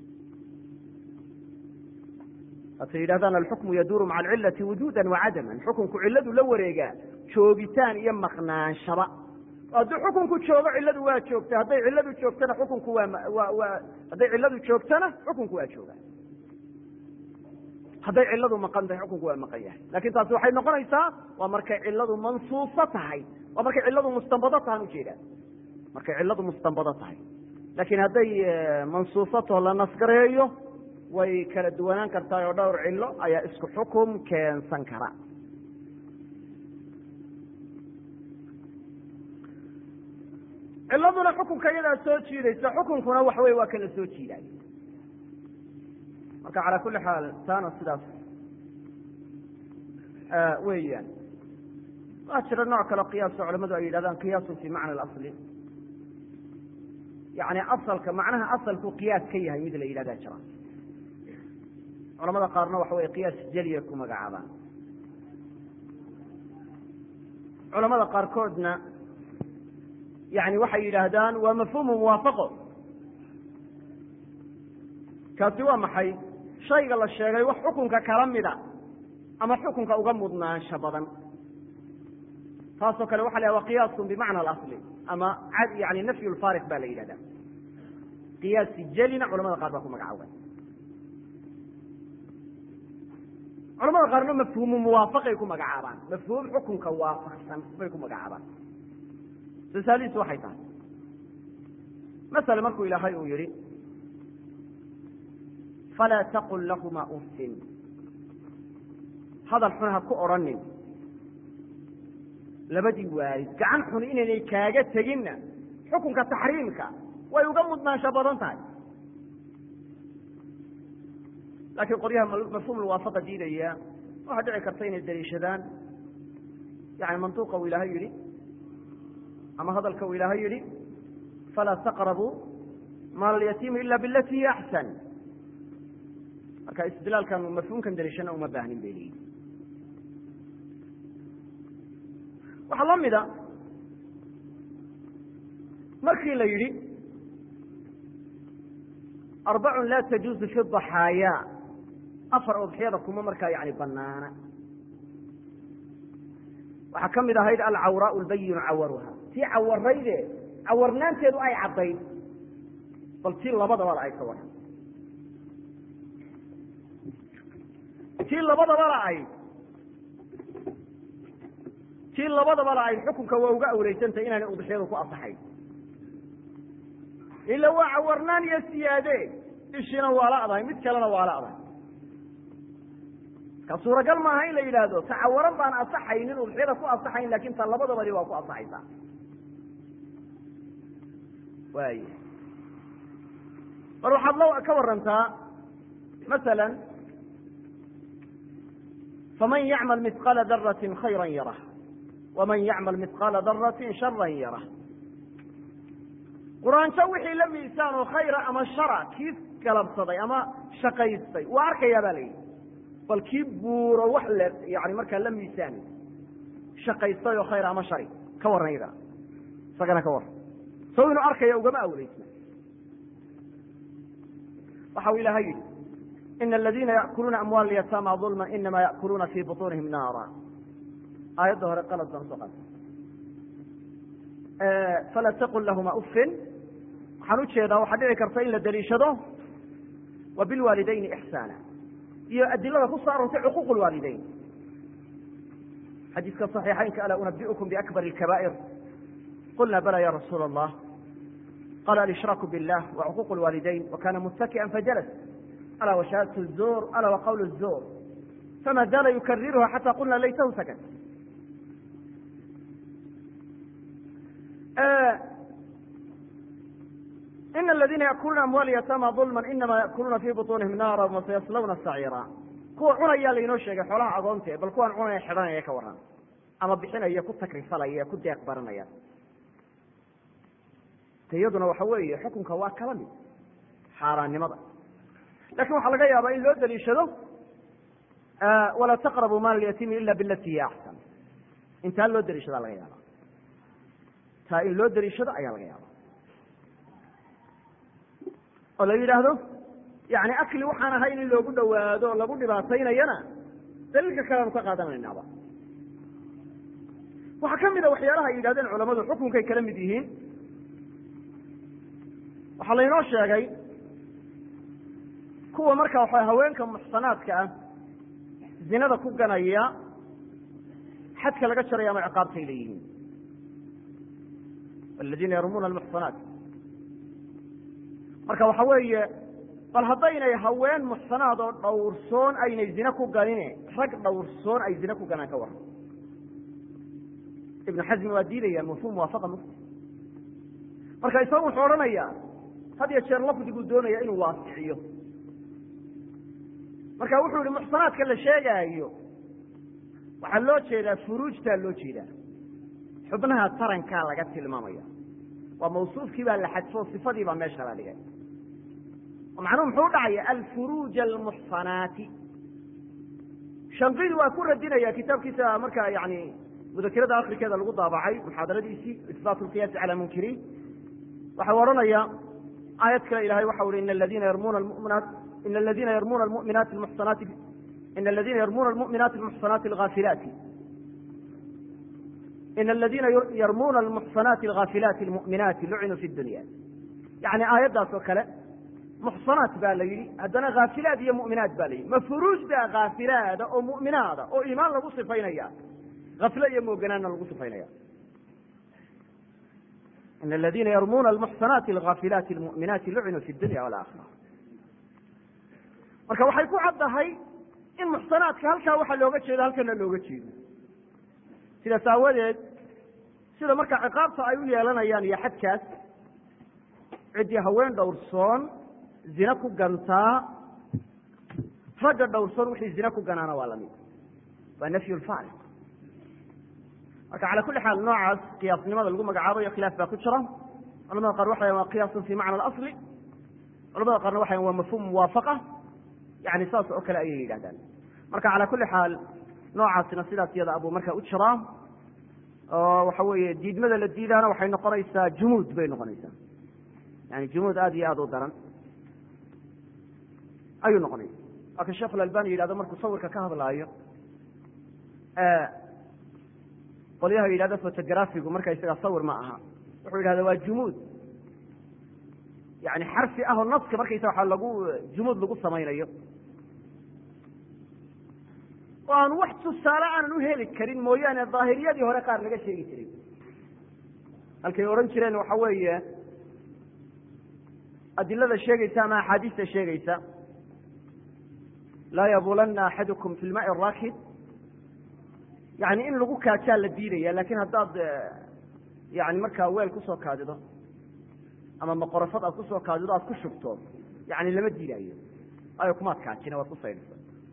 hatay yidhahdaan alxukmu yaduuru maca alcilati wujuda wacadaman xukunku ciladu la wareegaa joogitaan iyo maqnaanshaba haddii xukunku joogo ciladu waa joogta hadday ciladu joogtana xukunku waa waa hadday ciladu joogtana xukunku waa joogaa hadday ciladu maqan tahay xukunku waa maqan yahay lakin taasi waxay noqonaysaa waa markay ciladu mansuuso tahay waa markay ciladu mustanbado tahan ujeedaa markay ciladu mustanbado tahay laakiin hadday mansuusato la nasgareeyo way kala duwanaan kartaa oo dhowr cilo ayaa isku xukum keensan kara ciladuna xukunka iyadaa soo jiidaysa xukunkuna waxa wey waa kala soo jiidaay marka calaa kuli xaal taana sidaas weeyaan waa jira nooc kale qiyaaso culamadu ay yidhahdaan qiyaasun fi macna alasli yani asalka macnaha asalku qiyaas ka yahay mid la yidhahdaa jira culamada qaarna waxa wey qiyaas jeliya ku magacaabaan culamada qaarkoodna yani waxay yidhaahdaan waa mafhuumu muwaafaqo kaasi waa maxay shayga la sheegay wax xukunka kala mida ama xukunka uga mudnaansho badan taasoo kale waxa la yhahda qiyaasun bimacna alasli ama yani nafyu lfaariq ba la yidhahda qiyaasi jelina culamada qaar baa ku magacaabay culamada qaarna mafhuumu muwaafaqay ku magacaabaan mafhuum xukunka waafaqsan bay ku magacaabaan tusaalihiisu waxay tahay masale markuu ilaahay uu yihi falaa taqul lahuma uffin hadal xun ha ku odrhanin labadii waalid gacan xun inaynay kaaga teginna xukunka taxriimka way uga mudnaansho badan tahay laakiin qoryaha mafhuum muwaafaqa diidaya waxaa dhici karta inay daliishadaan yani mantuuqa uu ilaahay yihi ama hadalka uu ilaahay yihi falaa taqrabuu maal alyatiimi ila bilati hiya axsan marka istidlaalkan mafhuumkan daliishana uma baahnin bay leeyihin waxaa la mida markii la yidhi arbacun laa tajuuzu fi daxaaya afar udxiyada kuma markaa yani banaana waxaa ka mid ahayd alcawraau lbayinu cawaruha tii cawarayde cawarnaanteedu ay caddayd bal tii labadaba la ay ka waran tii labadaba la ayd tii labadaba la ayd xukunka waa uga awreysantay inaanay udxiyadu ku asaxayn ila waa cawarnaan iyo siyaade ishina waa la adahay mid kalena waa la adahay ka suuragal maaha in la yidhaahdo tacawaran baan asaxaynin udxiyada ku asaxayn lakin ta labadabadi waa ku asaxaysaa waay mar waxaad la ka warantaa masala faman yacmal mihqaala darati khayra yarah waman yacmal mihqaala darati shara yarah quraanjo wixii la miisaan oo khayra ama shara kii galabsaday ama shaqaystay waa arkayaa ba la yidhi bal kii buuro wax le yani markaa la miisaamay shaqaystay oo khayra ama shari ka warran iyadana isagana ka warran sow inuu arkaya ugama awleysna waxa uu ilaahay yidhi ina aladiina yaأkuluuna amwaal yataama ظulma inama yaأkuluuna fi buطunihim naara aayadda hore qalad baan soo qaatay fala taqul lahuma ufin waxaan ujeedaa waxaa dhici karta in la daliishado wa bilwaalidayni ixsaana iyo adilada ku soo arortay cuquuq lwaalidayn xadiiska صaxiixaynka alaa unabiukum biakbar اlkaba'ir qulna bala ya rasuula allah qala alishraku biاllah wacuquuq اlwaalidayn wakana muttaki'an fajalas alaa washahadat الzur alaa waqawl الzur fama zaala yukariruha xata qulna laytahu sakat ina aladina yaأkuluuna amwaal yatama ظulma inama yaأkuluuna fi buطunihim naara wasayaslawna saciira kuwa cunayaa lainoo sheegay xoolaha agoonta bal kuwaan cunaya xidhanaya ka waran ama bixinaya ku takrifalaya ku deeq baranaya iyaduna waxa weeye xukunka waa kala mid xaaraannimada lakin waxaa laga yaabaa in loo daliishado walaa taqrabu maal yatiimi ila bilati hiya axsan intaa loo daliishada laga yaaba taa in loo daliishado ayaa laga yaaba oo la yidhaahdo yani akli waxaan ahayn in loogu dhawaado lagu dhibaataynayana daliilka kaleanu ka qaadanaynaaba waxaa ka mida waxyaalaha ay yidhahdeen culamadu xukunkay kala mid yihiin waxaa laynoo sheegay kuwa marka waxa haweenka muxsanaadka ah zinada ku ganaya xadka laga jaraya ama ciqaabtay leeyihiin aladiina yarumuuna almuxsanaat marka waxa weeye bal haddaynay haween muxsanaad oo dhowrsoon aynay zine ku ganine rag dhowrsoon ay zine ku ganaan ka waran ibnu xasmi waa diidaya mafhum muwaafaqa muslim marka isagu wuxuu odhanayaa had iyo jeer lafdiguu doonaya inuu waasiciyo marka wuxuu yihi muxsanaadka la sheegaayo waxaa loo jeedaa furuujtaa loo jeedaa xubnaha tarankaa laga tilmaamaya waa mawsuufkii baa la xadfo sifadii baa meesha la dhigay macnuhu muxuu udhacaya alfuruuj almuxsanaati shanqidi waa ku radinaya kitaabkiisa marka yani mudakirada akrikeeda lagu daabacay muxaadaradiisii isbaat lqiyaasi cala munkiriin waxau odhanaya aayad kale ilahay waxau ihi in aladina yarmuna muminaat in aladina yarmuna muminaati muxsanaati in aladina yarmuna almu'minaati almuxsanaati algaafilaati in aladina yarmuna almuxsanaati algaafilaati almu'minaati lucinuu fi dunya yani aayaddaas oo kale muxsanaat baa la yidhi haddana khaafilaad iyo mu'minaat ba la yidhi ma furuujda khaafilaada oo mu'minaada oo iimaan lagu sifaynaya afle iyo mooganaanna lagu sifaynaya in aladina yarmuna almuxsanaati algaafilaati almu'minaati lucinuu fi dunya walaakira marka waxay ku caddahay in muxsanaadka halkaa waxaa looga jeedo halkana looga jeedo sidaas aawadeed sida marka ciqaabta ay u yeelanayaan iyo xadkaas ciddii haween dhowrsoon zine ku gantaa ragga dhowrsoon wixii zine ku ganaana waa lamid waa nafyu lfaariq marka cala kulli xaal noocaas qiyaasnimada lagu magacaabayo khilaaf baa ku jira culamada qaar waxay waa qiyaasun fi macna alasli culamada qaarna waxay waa mafhum muwaafaqa yani saas oo kale ayay yidhahdaan marka cala kulli xaal noocaasina sidaas iyada abuu marka u jiraa oo waxa weeye diidmada la diidaana waxay noqonaysaa jumuud bay noqonaysaa yani jumuud aada iyo aada u daran ayuu noqonaya waa ka sheekh albani yidhahdo markuu sawirka ka hadlaayo qolyaha yidhahdo fotografigu marka isaga sawir ma aha wuxuu yidhahda waa jumuud yani xarfi ah oo naska markaysa waa lagu jumuud lagu samaynayo oo aan wax tusaale aanan u heli karin mooyaane daahiriyadii hore qaar laga sheegi jiray halkay odhan jireen waxa weeye adilada sheegaysa ama axaadiista sheegaysa laa yabulana axadukum fi lmaai raakid yani in lagu kaajaa la diidaya lakin haddaad yani markaa weel kusoo kaadido ama maqorafad aad kusoo kaadido aad ku shubto yani lama diidayo ayo kumaad kaajina waad ku saydhisa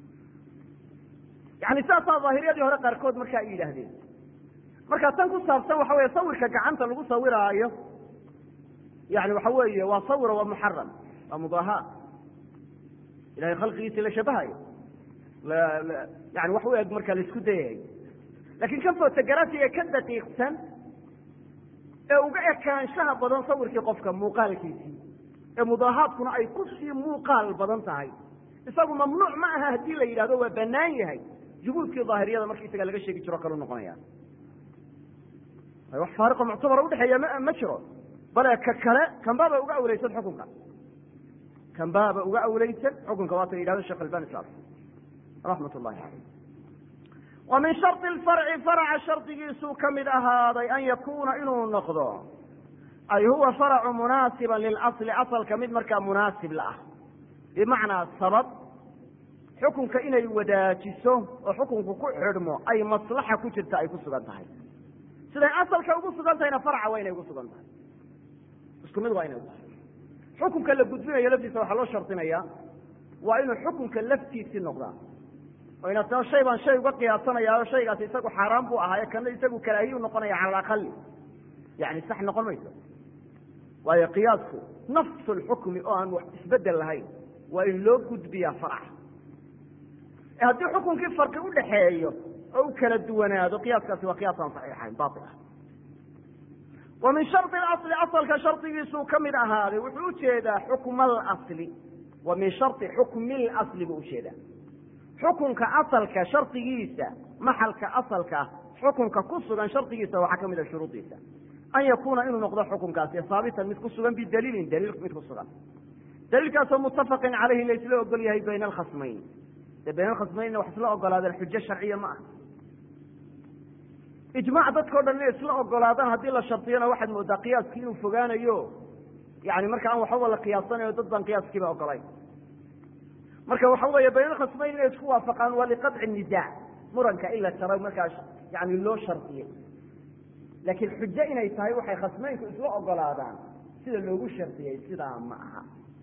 yani saasaa daahiriyadii hore qaarkood marka ay yidhaahdeen marka tan ku saabsan waxa weye sawirka gacanta lagu sawiraayo yani waxa weeye waa sawira waa muxaram waa mudaaha ilahay khalqigiisi la shabahayo yani wax u eg marka laisku dayayo lakin kan fotografiga ka daqiiqsan ee uga ekaanshaha badan sawirkii qofka muuqaalkiisii ee mudaahaadkuna ay kusii muuqaal badan tahay isagu mamnuuc ma aha haddii la yidhahdo waa banaan yahay jubuudkii daahiriyada marka isaga laga sheegi jiro kalu noqonaya wax faariqo muctabara udhexeeya ma ma jiro bale ka kale kanbaaba uga awleysan xukunka kanbaaba uga awleysan xukunka waata yidhahdo sheekh albani sal raxmat ullahi caleyh wa min shardi lfarci faraca shardigiisuu ka mid ahaaday an yakuuna inuu noqdo ay huwa faracu munaasiban lilasli asalka mid markaa munaasib la ah bimacnaa sabab xukunka inay wadaajiso oo xukunku ku xidhmo ay maslaxa ku jirta ay ku sugan tahay siday asalka ugu sugan tahayna farca waa inay ugu sugan tahay isku mid waa inay ugu sugan xukunka la gudbinayo laftiisa waxaa loo shardinaya waa inuu xukunka laftiisii noqdaa oo inaad tao shay baan shay uga qiyaasanaya o shaygaasi isagu xaaraan buu ahaaye kana isagu karaahiyu noqonaya cala alaqali yani sax noqon mayso waayo qiyaasku nafsu lxukmi oo aan wax isbedel lahayn waa in loo gudbiyaa farca haddii xukunkii farqi udhaxeeyo oo u kala duwanaado qiyaaskaasi waa qiyaas aan saxiixayn bail ah wa min shardi asli asalka shardigiisuu ka mid ahaaday wuxuu ujeedaa xukma alasli wa min shardi xukmi lasli buu ujeedaa xukunka asalka shardigiisa maxalka asalka xukunka ku sugan shardigiisa waxaa ka mid a shuruudiisa an yakuuna inuu noqdo xukunkaasi haabitan mid ku sugan bidaliilin daliil mid ku sugan daliilkaasoo muttafaqin caleyhi la isla ogol yahay bayna alkhasmayn dee bayna alkhasmaynna wax isla ogolaadeen xujo sharciya ma aha ijmaac dadkao dhan inay isla ogolaadaan haddii la shardiyona waxaad moodaa qiyaaskii inuu fogaanayo yani marka aan waxbaba la qiyaasanayo dad baan qiyaaskiiba ogolayn marka waxa weeye bayna alkhasmayn inay isku waafaqaan waa liqadci nisaac muranka in la jaro markaa yani loo shardiyey laakiin xujo inay tahay waxay khasmaynku isla ogolaadaan sida loogu shardiyey sidaa ma aha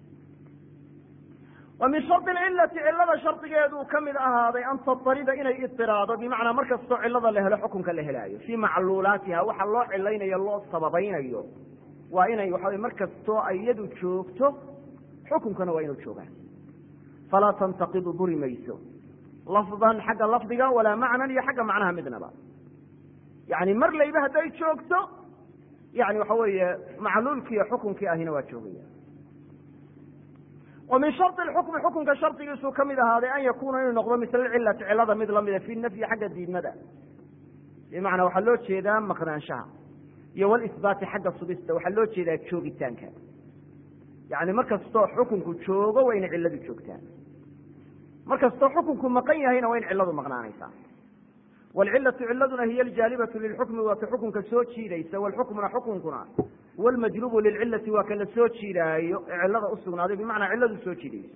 wa min shardi lcilati cilada shardigeeduu ka mid ahaaday an tatarida inay itiraado bimacnaa mar kastoo cilada la helo xukunka la helaayo fii macluulaatiha waxa loo cilaynayo loo sababaynayo waa inay waxa mar kastoo ay iyadu joogto xukunkana waa inuu joogaan falaa tantaqidu buri mayso lafdan xagga lafdiga walaa macnan iyo xagga macnaha midnaba yani mar layba hadday joogto yani waxa weeye macluulkii iyo xukunkii ahina waa joogaya wa min shardi lxukmi xukunka shardigiisuu ka mid ahaaday an yakuuna inuu noqdo misla cilati cilada mid lamida fi nafyi xagga diidmada bimacnaa waxaa loo jeedaa maqnaanshaha iyo walisbaati xagga sugista waxaa loo jeedaa joogitaanka yani mar kastoo xukunku joogo waa inay ciladu joogtaan mar kastoo xukunku maqan yahayna waa in ciladu maqnaanaysaa wlcilatu ciladuna hiy aljaalibatu lilxukmi waa ka xukunka soo jiidaysa wlxukmuna xukunkuna huwa almajlubu lilcilati waa ka la soo jiidaayo ee cilada usugnaaday bimacnaa ciladu soo jiidayso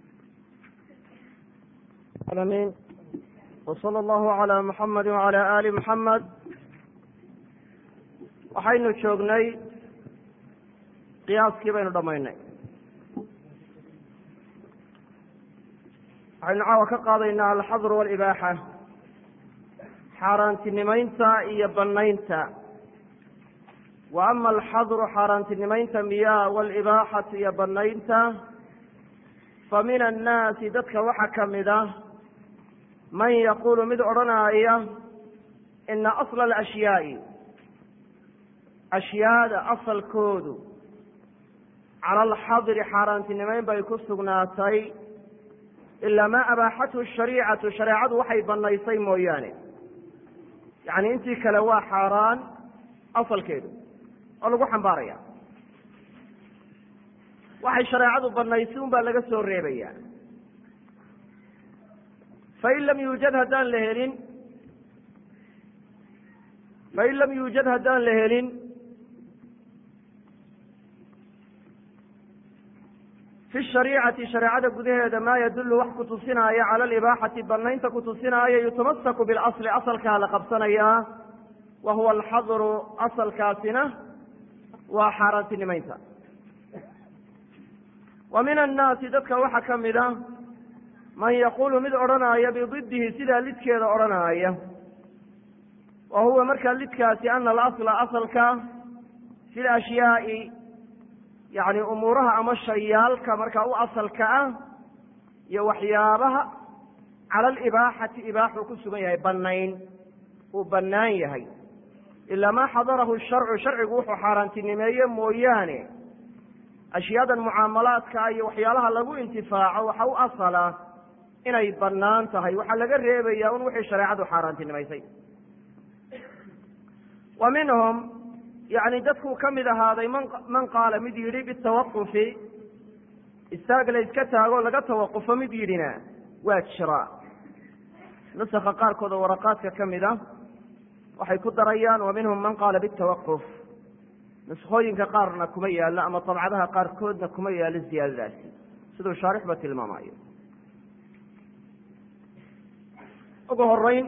alamin wsala allahu calaa muxamadi wacala aali muxamed waxaynu joognay qiyaaskii baynu dhammaynay waxaynu caawa ka qaadaynaa alxadr walibaaxa xaaraantinimaynta iyo banaynta wa ama alxadru xaaraantinimaynta miyaa walibaaxatu iyo banaynta fa min annaasi dadka waxaa ka mid ah man yaquulu mid odhanaya ina asla alashyaai ashyaada asalkoodu cala alxadri xaaraantinimayn bay ku sugnaatay ilaa maa abaaxathu shariicatu shareecadu waxay banaysay mooyaane yacni intii kale waa xaaraan asalkeedu oo lagu xambaaraya waxay shareecadu banaysay un baa laga soo reebaya fain lam yuujad haddaan la helin fain lam yuujad haddaan la helin fi shariicati shareecada gudaheeda maa yadullu wax kutusinaayo cala alibaaxati banaynta kutusinaayo yutamasaku bilasli asalkaa la qabsanayaa wa huwa alxadru asalkaasina waa xaaraantinimaynta wa min annaasi dadka waxaa ka mid a man yaquulu mid odhanaya bididihi sidaa lidkeeda odhanaya wa huwa markaa lidkaasi ana alasla asalka fi lashyaai yacni umuuraha ama shayaalka markaa u asalka ah iyo waxyaabaha cala alibaaxati ibaaxuu ku sugan yahay banayn uu bannaan yahay ilaa maa xadarahu sharcu sharcigu wuxuu xaaraantinimeeye mooyaane ashyaadan mucaamalaadka iyo waxyaalaha lagu intifaaco waxa u asala inay bannaan tahay waxaa laga reebaya un wixii shareecadu xaaraantinimaysay wa minhum yani dadkuu ka mid ahaaday man man qaala mid yidhi bitawaqufi istaag la iska taago laga tawaqufo mid yidhina waa jira nusaka qaarkood oo waraqaadka ka mid a waxay ku darayaan wa minhum man qaala bitawaquf nuskooyinka qaarna kuma yaallo ama dabcadaha qaarkoodna kuma yaallo ziyaadadaasi siduu shaarixba tilmaamayo ugu horeyn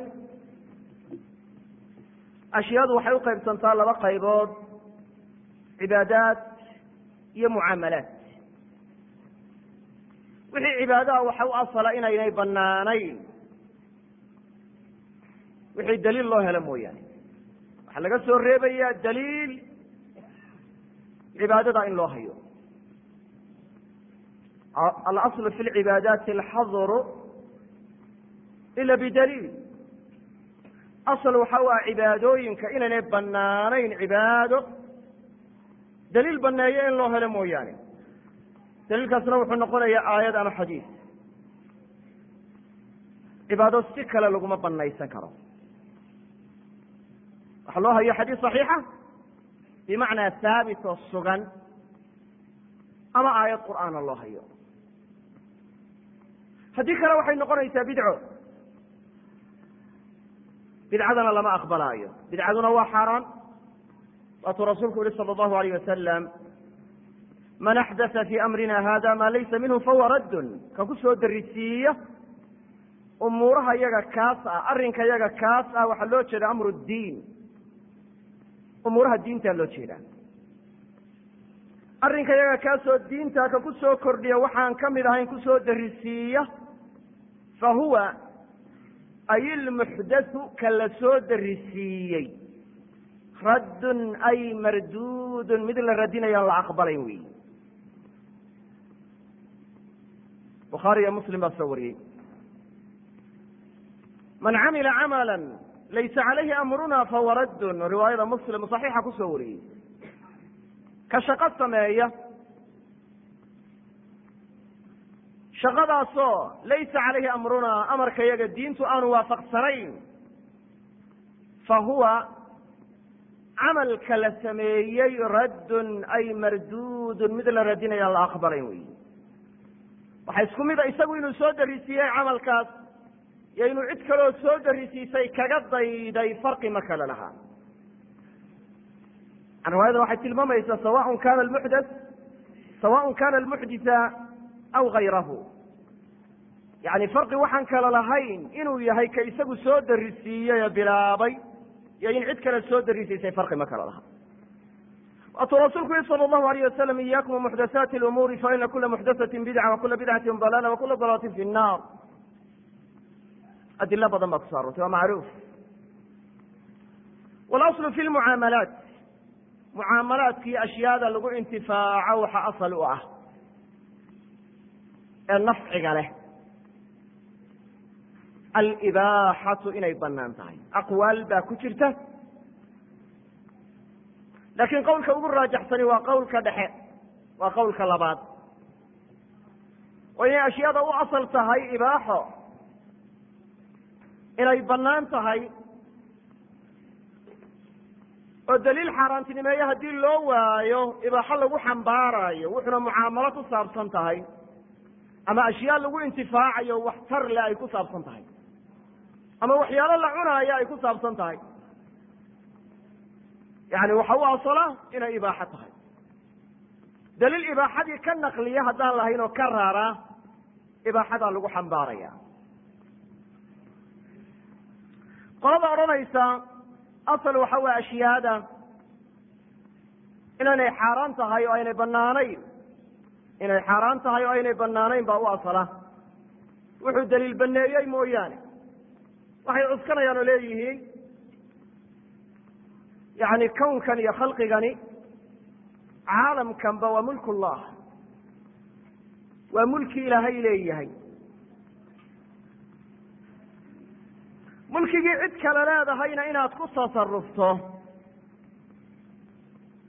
ashyaadu waxay u qaybsantaa laba qaybood cibaadaad iyo mucaamalaat wixii cibaadaha waxa u asala inaynay banaanayn wixii daliil loo helo mooyaane waxaa laga soo reebayaa daliil cibaadada in loo hayo alaslu fi lcibaadaati alxadru ila bidaliil asal waxa u ah cibaadooyinka inaynay banaanayn cibaado daliil baneeyo in loo helo mooyaane daliilkaasna wuxuu noqonayaa aayad ama xadiis cibaado si kale laguma banaysan karo waxa loo hayo xadiis صaxiixa bimacnaa haabit oo sugan ama aayad qur'aana loo hayo haddii kale waxay noqonaysaa bidco bidcadana lama aqbalaayo bidcaduna waa xaaraan waatuu rasuulku yihi salى اllahu alayh wasalam man axdatha fii amrina hada ma laysa minhu fahuwa raddun ka ku soo darisiiya umuuraha yaga kaas ah arrinka yaga kaas ah waxaa loo jeeda amru ddiin umuuraha diintaa loo jeedaa arrinka yaga kaasoo diinta ka ku soo kordhiya waxaan ka mid ahayn kusoo darisiiya fa huwa ay ilmuxdathu ka la soo darisiiyey raddun ay marduudun mid la radinayaan la aqbalayn weyi bukhaari iyo muslim baa soo wariyey man camila camala laysa calayhi amruna fahuwa raddun riwaayada muslim saxiixa kusoo wariyey ka shaqo sameeya shaqadaasoo laysa calayhi amrunaa amarka yaga diintu aanu waafaqsanayn fa huwa camalka la sameeyey raddun ay marduudun mid la radinayaan la aqbalayn wey waxaa isku mid a isagu inuu soo darisiiyey camalkaas iyo inuu cid kaloo soo darisiisay kaga dayday farqi ma kale lahaa riwaayada waxay tilmaamaysaa sawaء kana lmuxdaث sawaء kana almuxditha aw gayrahu yani farqi waxaan kale lahayn inuu yahay ka isagu soo darisiiyey ee bilaabay iyo in cid kale soo darisiisay farqi ma kale laha waatuu rasuulku yihi salى اllahu alayh wasalam iyakum muxdathaati اlumuuri faina kula muxdathaةi bidca wakula bidcati dalaala wakula dalaalati fi الnar adilo badan baa kuso arortay waa macruuf walaslu fi lmucaamalaat mucaamalaadkii ashyaada lagu intifaaco waxa asal u ah ee nafciga leh alibaaxatu inay banaan tahay aqwaal baa ku jirta laakiin qowlka ugu raajaxsani waa qowlka dhexe waa qowlka labaad oo inay ashyaada u asal tahay ibaaxo inay bannaan tahay oo daliil xaaraantinimeeye haddii loo waayo ibaaxo lagu xambaarayo wuxuna mucaamalo ku saabsan tahay ama ashyaa lagu intifaacayo waxtar le ay ku saabsan tahay ama waxyaalo la cunaayo ay ku saabsan tahay yani waxa u asala inay ibaaxo tahay daliil ibaaxadii ka naqliya haddaan lahayn oo ka raaraa ibaaxadaa lagu xambaaraya qolada odhanaysa asal waxa weye ashyaada inaynay xaaraan tahay oo aynay banaanayn inay xaaraan tahay oo aynay banaanayn baa u asala wuxuu daliil baneeyey mooyaane waxay cuskanayaan oo leeyihiin yani kownkan iyo khalqigani caalamkanba waa mulk ullah waa mulki ilaahay leeyahay mulkigii cid kale leedahayna inaad ku tasarufto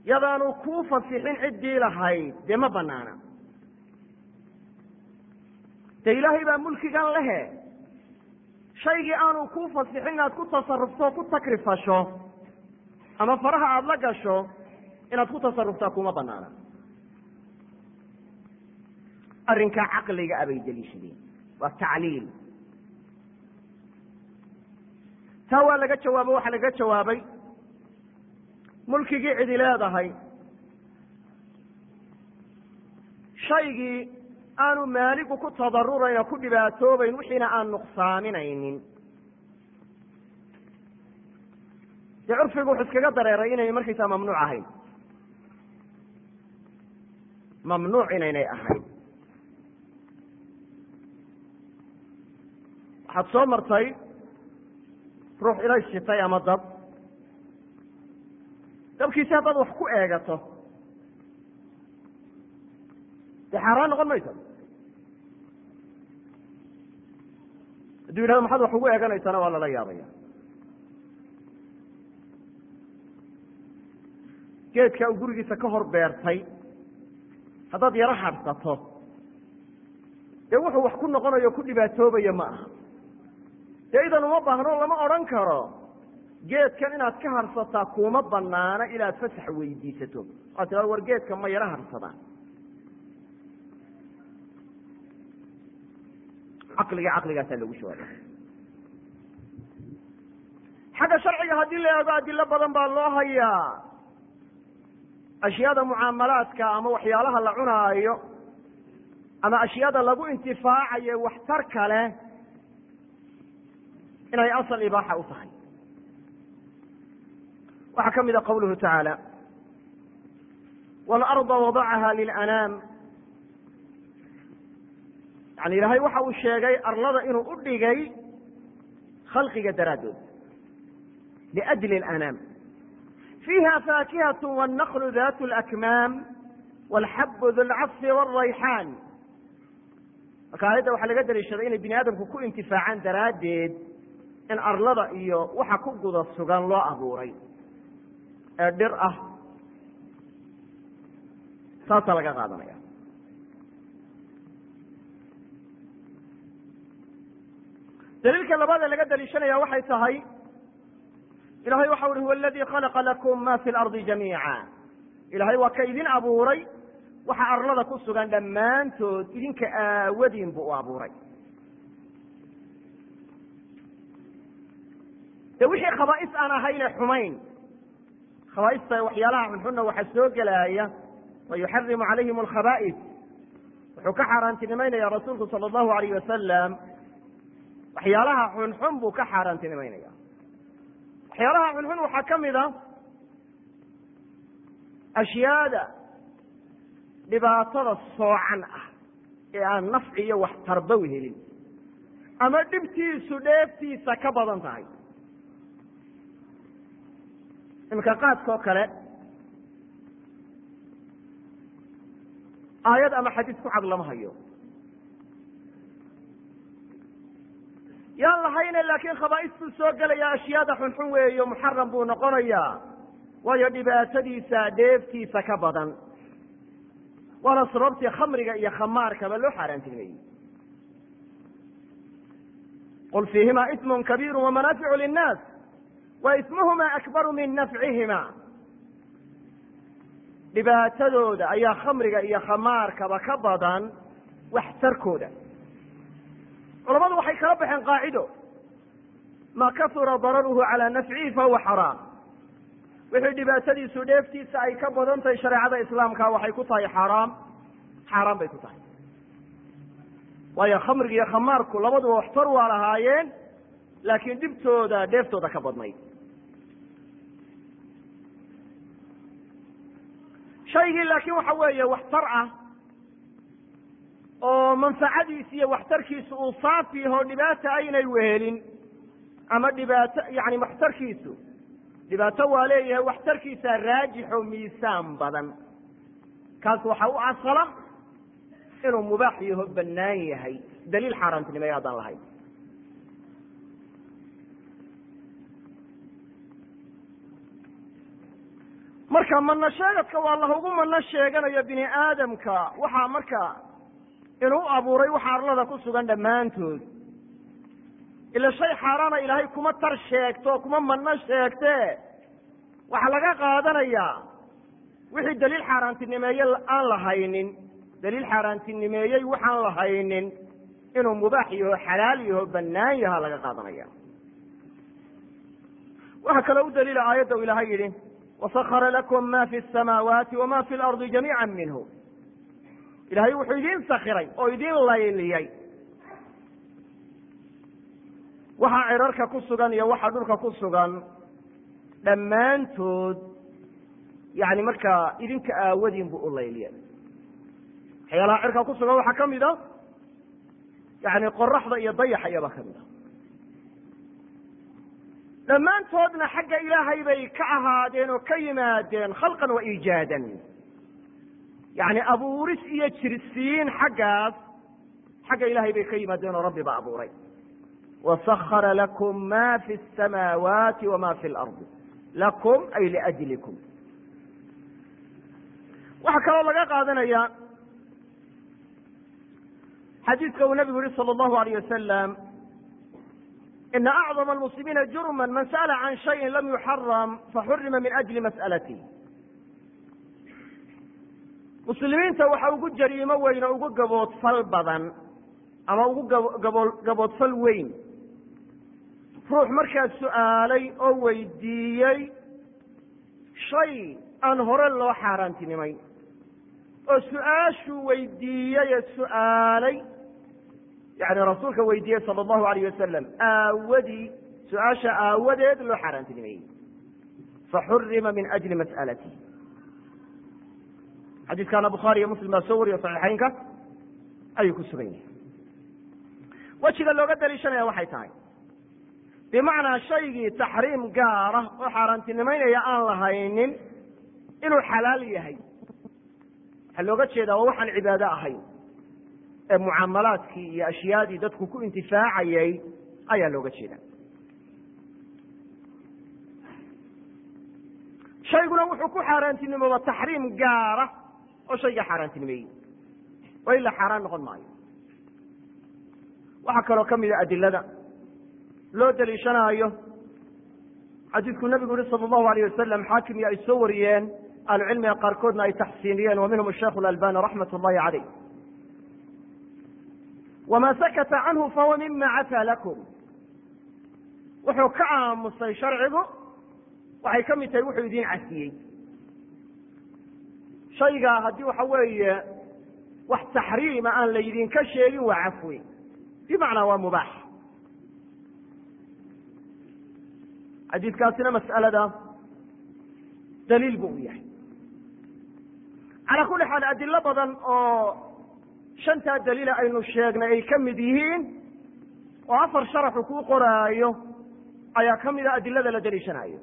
yadaanu kuu fasixin ciddii lahayd dee ma banaana dee ilaahay baa mulkigan lehe shaygii aanu kuu fasixin inaad ku tasarufto ku takrifasho ama faraha aada la gasho inaad ku tasaruftaa kuma banaana arrinkaa caqliga abay deliishadeen waa tacliil taa waa laga jawaabo waxaa laga jawaabay mulkigii cidi leedahay shaygii aanu maaligu ku tadarurayn oo ku dhibaatoobayn wixiina aan nuqsaaminaynin dee curfigu wuxuu iskaga dareeray inay markaysaa mamnuuc ahayn mamnuuc inaynay ahayn waxaad soo martay ruux ilay shitay ama dab dabkiisi haddaad wax ku eegato dee xaaraan noqon mayso hadduu yidhahdo maxaad wax ugu eeganaysana waa lala yaabaya geedka uu gurigiisa ka hor beertay haddaad yaro hadhsato dee wuxuu wax ku noqonayo ku dhibaatoobayo ma aha dee idan uma baahno lama odhan karo geedkan inaad ka harsataa kuma banaana inaad fasax weydiisato waad tirado war geedka ma yaro harsadaan caqliga caqligaasaa lagu jawaaba xagga sharciga haddii la eego adilo badan baa loo hayaa ashyaada mucaamalaadka ama waxyaalaha la cunaayo ama ashyaada lagu intifaacayo waxtar kale inay asal ibaaxa u tahay waxaa ka mida qawluhu tacaala waalarda wadacaha lilanaam yani ilaahay waxa uu sheegay arlada inuu u dhigay khalqiga daraaddood liajli alanaam fiiha faakihat wاnnaqlu dat اlakmaam wاlxabu du lcasfi wاlrayxaan marka aayadda waxaa laga daliishaday inay bini aadamku ku intifaacaan daraaddeed in arlada iyo waxa ku guda sugan loo abuuray ee dhir ah saasaa laga qaadanaya daliilka labaad ee laga daliishanaya waxay tahay ilahay waxa uhi huwa aladii khalaqa lakum ma fi lardi jamiica ilahay waa ka idin abuuray waxa arlada ku sugan dhammaantood idinka aawadiin buu u abuuray de wixii khabaa'is aan ahayne xumayn khabaaista waxyaalaha xunxunna waxaa soo gelaya wa yuxarimu calayhim alkhaba'is wuxuu ka xaaraantinimaynaya rasuulku sala allahu alayh wasalam waxyaalaha xunxun buu ka xaaraantinimaynaya waxyaalaha xunxun waxaa ka mid a ashyaada dhibaatada soocan ah ee aan nafci iyo wax tarbaw helin ama dhibtiisu dheeftiisa ka badan tahay iminka qaadka oo kale aayad ama xadiis ku cad lama hayo yaan lahayne laakiin khabaa'is buu soo gelaya ashyaada xunxun weeyo muxaram buu noqonayaa waayo dhibaatadiisa dheeftiisa ka badan waana sababtii khamriga iyo khamaarkaba loo xaaraantinimeeyey qul fiihima ismun kabiiru wamanaaficu linnaas wa ismuhuma akbaru min nafcihima dhibaatadooda ayaa khamriga iyo khamaarkaba ka badan waxtarkooda culamadu waxay kala baxeen qaacido ma kasura dararuhu calaa nafcihi fahuwa xaraam wixii dhibaatadiisu dheeftiisa ay ka badan tahay shareecada islaamka waxay ku tahay xaaraam xaaraan bay ku tahay waayo khamriga iyo khamaarku labaduba waxtar waa lahaayeen laakiin dhibtooda dheeftooda ka badnayd shaygii laakiin waxa weeye waxtar ah oo manfacadiisi iyo waxtarkiisu uu saafi yaho dhibaata aynay wehelin ama dhibaato yani waxtarkiisu dhibaato waa leeyahay waxtarkiisa raajixo miisaan badan kaas waxa u asala inuu mubaax yaho bannaan yahay daliil xaaraantinimay haddaan lahayn marka mano sheegadka waa lahugu mano sheeganayo bini aadamka waxaa marka inuu abuuray waxa arlada ku sugan dhammaantood ila shay xaaraana ilaahay kuma tar sheegto kuma mano sheegte waxaa laga qaadanayaa wixii daliil xaaraantinimeeye aan la haynin daliil xaaraantinimeeyey waxaan la haynin inuu mubaax yaho xalaal yaho bannaan yaha laga qaadanaya waxaa kaloo u daliila aayadda u ilaahay yidhi wasakara lakum ma fi samaawaati wama fi lardi jamiica minhu ilaahay wuxuu idiin sakiray oo idiin layliyey waxa cirarka ku sugan iyo waxa dhulka ku sugan dhammaantood yani markaa idinka aawadiin buu u layliyay waxyaalaha cirka ku sugan waxaa kamid a yani qoraxda iyo dayaxa iyabaa kamid a dhammaantoodna xagga ilaahay bay ka ahaadeen oo ka yimaadeen khalqan wa iijaadan yani abuuris iyo jirsiin xaggaas xagga ilahay bay ka yimaadeen oo rabbi ba abuuray wasakara lakum ma fi الsamaawaati wama fi اlardi lakum ay liajlikum waxaa kaloo laga qaadanaya xadiidka uu nabigu yihi salى اllahu alayh wasalam ina acdama almuslimiina jurma man sa'la can shayin lam yuxaram faxurima min ajli mas'alatih muslimiinta waxa ugu jariimo weyn oo ugu gaboodfal badan ama ugu gabo gaboodfal weyn ruux markaas su'aalay oo weydiiyey shay aan hore loo xaaraantinimayn oo su-aashuu weydiiyey ee su'aalay yani rasuulka weydiiyey sala allahu alayh wasalam aawadii su-aasha aawadeed loo xaaraantinimeeyey faxurima min ajli mas'alati xadiiskaana bukhaari iyo muslim baa soo wariyo saxiixaynka ayuu ku sugan yahay wejiga looga daliishanaya waxay tahay bimacnaa shaygii taxriim gaara oo xaaraantinimaynaya aan lahaynin inuu xalaal yahay waxaa looga jeedaa waa waxaan cibaado ahayn ee mucaamalaadkii iyo ashyaadii dadku ku intifaacayay ayaa looga jeeda shayguna wuxuu ku xaaraantinimooba taxriim gaara oo shayga xaaraantinimeeyey oo ilaa xaaraan noqon maayo waxaa kaloo kamida adilada loo daliishanaayo xadiidkuu nabigu yihi sala allahu alayh wasalam xaakim iyo ay soo wariyeen ahlucilmiga qaarkoodna ay taxsiiniyeen wa minhum asheikh alalbani raxmat ullahi caleyh wma sakata canhu fahuwa mima cafaa lakum wuxuu ka aamusay sharcigu waxay ka mid tahay wuxuu idin casiyey shaygaa haddii waxa weeye wax taxriima aan laydinka sheegin waa cafwi bimacnaa waa mubaax xadiidkaasina mas'alada daliil bu u yahay calaa kuli xaal adilo badan oo shantaa daliila aynu sheegnay ay ka mid yihiin oo afar sharaxu kuu qoraayo ayaa ka mida adilada la daliishanayo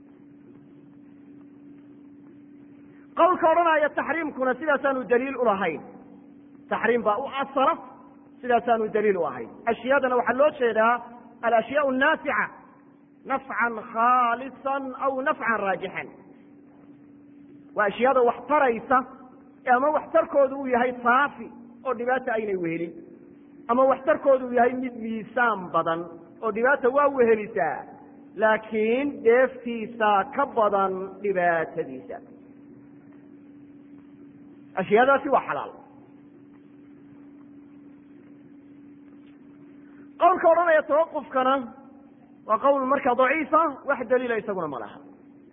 qowlka odhanaya taxriimkuna sidaasaanu daliil ulahayn taxriim baa u asala sidaasaanu daliil u ahayn ashyaadana waxaa loo jeedaa alashyaau naafica nafcan khaalisan aw nafcan raajixan waa ashyaada wax taraysa ama waxtarkoodu uu yahay saafi oo dhibaata aynay wehelin ama waxtarkoodu uu yahay mid miisaan badan oo dhibaata waa wehelisaa laakiin dheeftiisa ka badan dhibaatadiisa ashyaadaasi waa xalaal qowlka odhanaya tawaqufkana waa qowl markaa daciifa wax daliila isaguna ma laha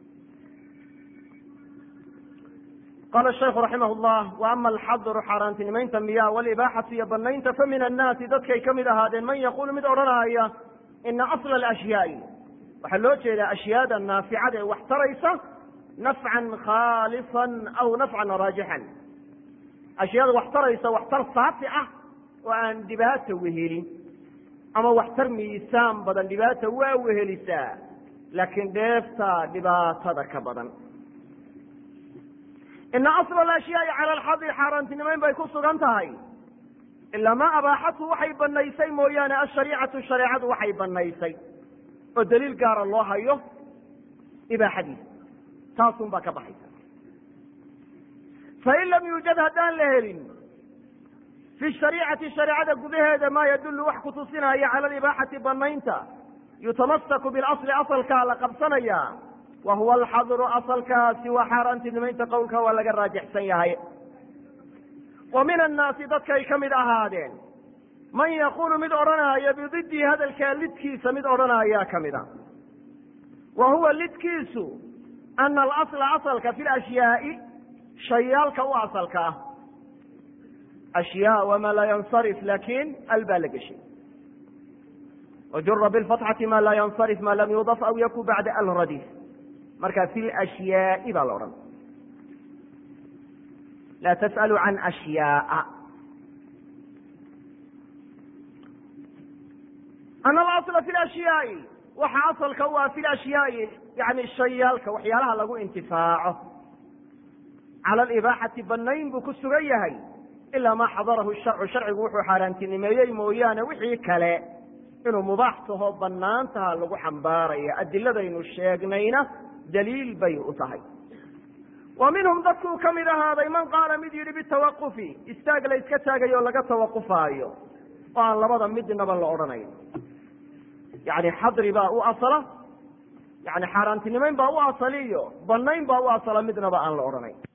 qala shaiku raximah llah wa ama alxadru xaaraantinimaynta miya walibaaxatu iyo banaynta fa min annaasi dadkay ka mid ahaadeen man yaqulu mid odhanaya ina asla alashyaai waxaa loo jeedaa ashyaada naaficada ee wax taraysa nafcan khaalisan aw nafcan raajixan ashyaada wax taraysa waxtar saafi ah oo aan dhibaata wehelin ama waxtar miisaan badan dhibaata waa wehelisaa laakiin dheefta dhibaatada ka badan ina asla alashyaai cala alxadi xaaraantinimayn bay ku sugan tahay ilaa maa abaaxatu waxay banaysay mooyaane ashariicatu shareecadu waxay banaysay oo daliil gaara loo hayo ibaaxadiisa taasun baa ka baxaysa fain lam yuujad haddaan la helin fi shariicati shareecada gudaheeda maa yadullu wax kutusinaya cala alibaaxati banaynta yutamasaku bilasli asalkaa la qabsanaya wa huwa alxadru asalkaasi waa xaaraantinimaynta qowlka waa laga raajixsan yahay wa min annaasi dadkay ka mid ahaadeen man yaqulu mid odhanaya bididihi hadalkaa lidkiisa mid odhanaya ka mid a wa huwa lidkiisu ana alasla asalka fi lashyaai shayaalka u asalka ah ashyaa wama laa yansarif lakin al baa la geshay wajura bilfatxati ma laa yansarif ma lam yudaf aw yakun bacda alradif marka fi lashyaai baa la odhan laa tas'alu can ashyaaa ana alasla fi lashyaai waxa asalka u ah fi lashyaai yani shayaalka waxyaalaha lagu intifaaco cala alibaaxati banayn buu ku sugan yahay ilaa maa xadarahu sharcu sharcigu wuxuu xaaraantinimeeyey mooyaane wixii kale inuu mubaax taho banaan taha lagu xambaaraya adiladaynu sheegnayna daliil bay u tahay wa minhum dadkuu ka mid ahaaday man qaala mid yidhi bitawaqufi istaag la iska taagayo o laga tawaqufaayo oo aan labada midnaba la odhanayn yani xadri baa u asala yani xaaraantinimayn baa u asaliyo banayn baa u asala midnaba aan la odhanayn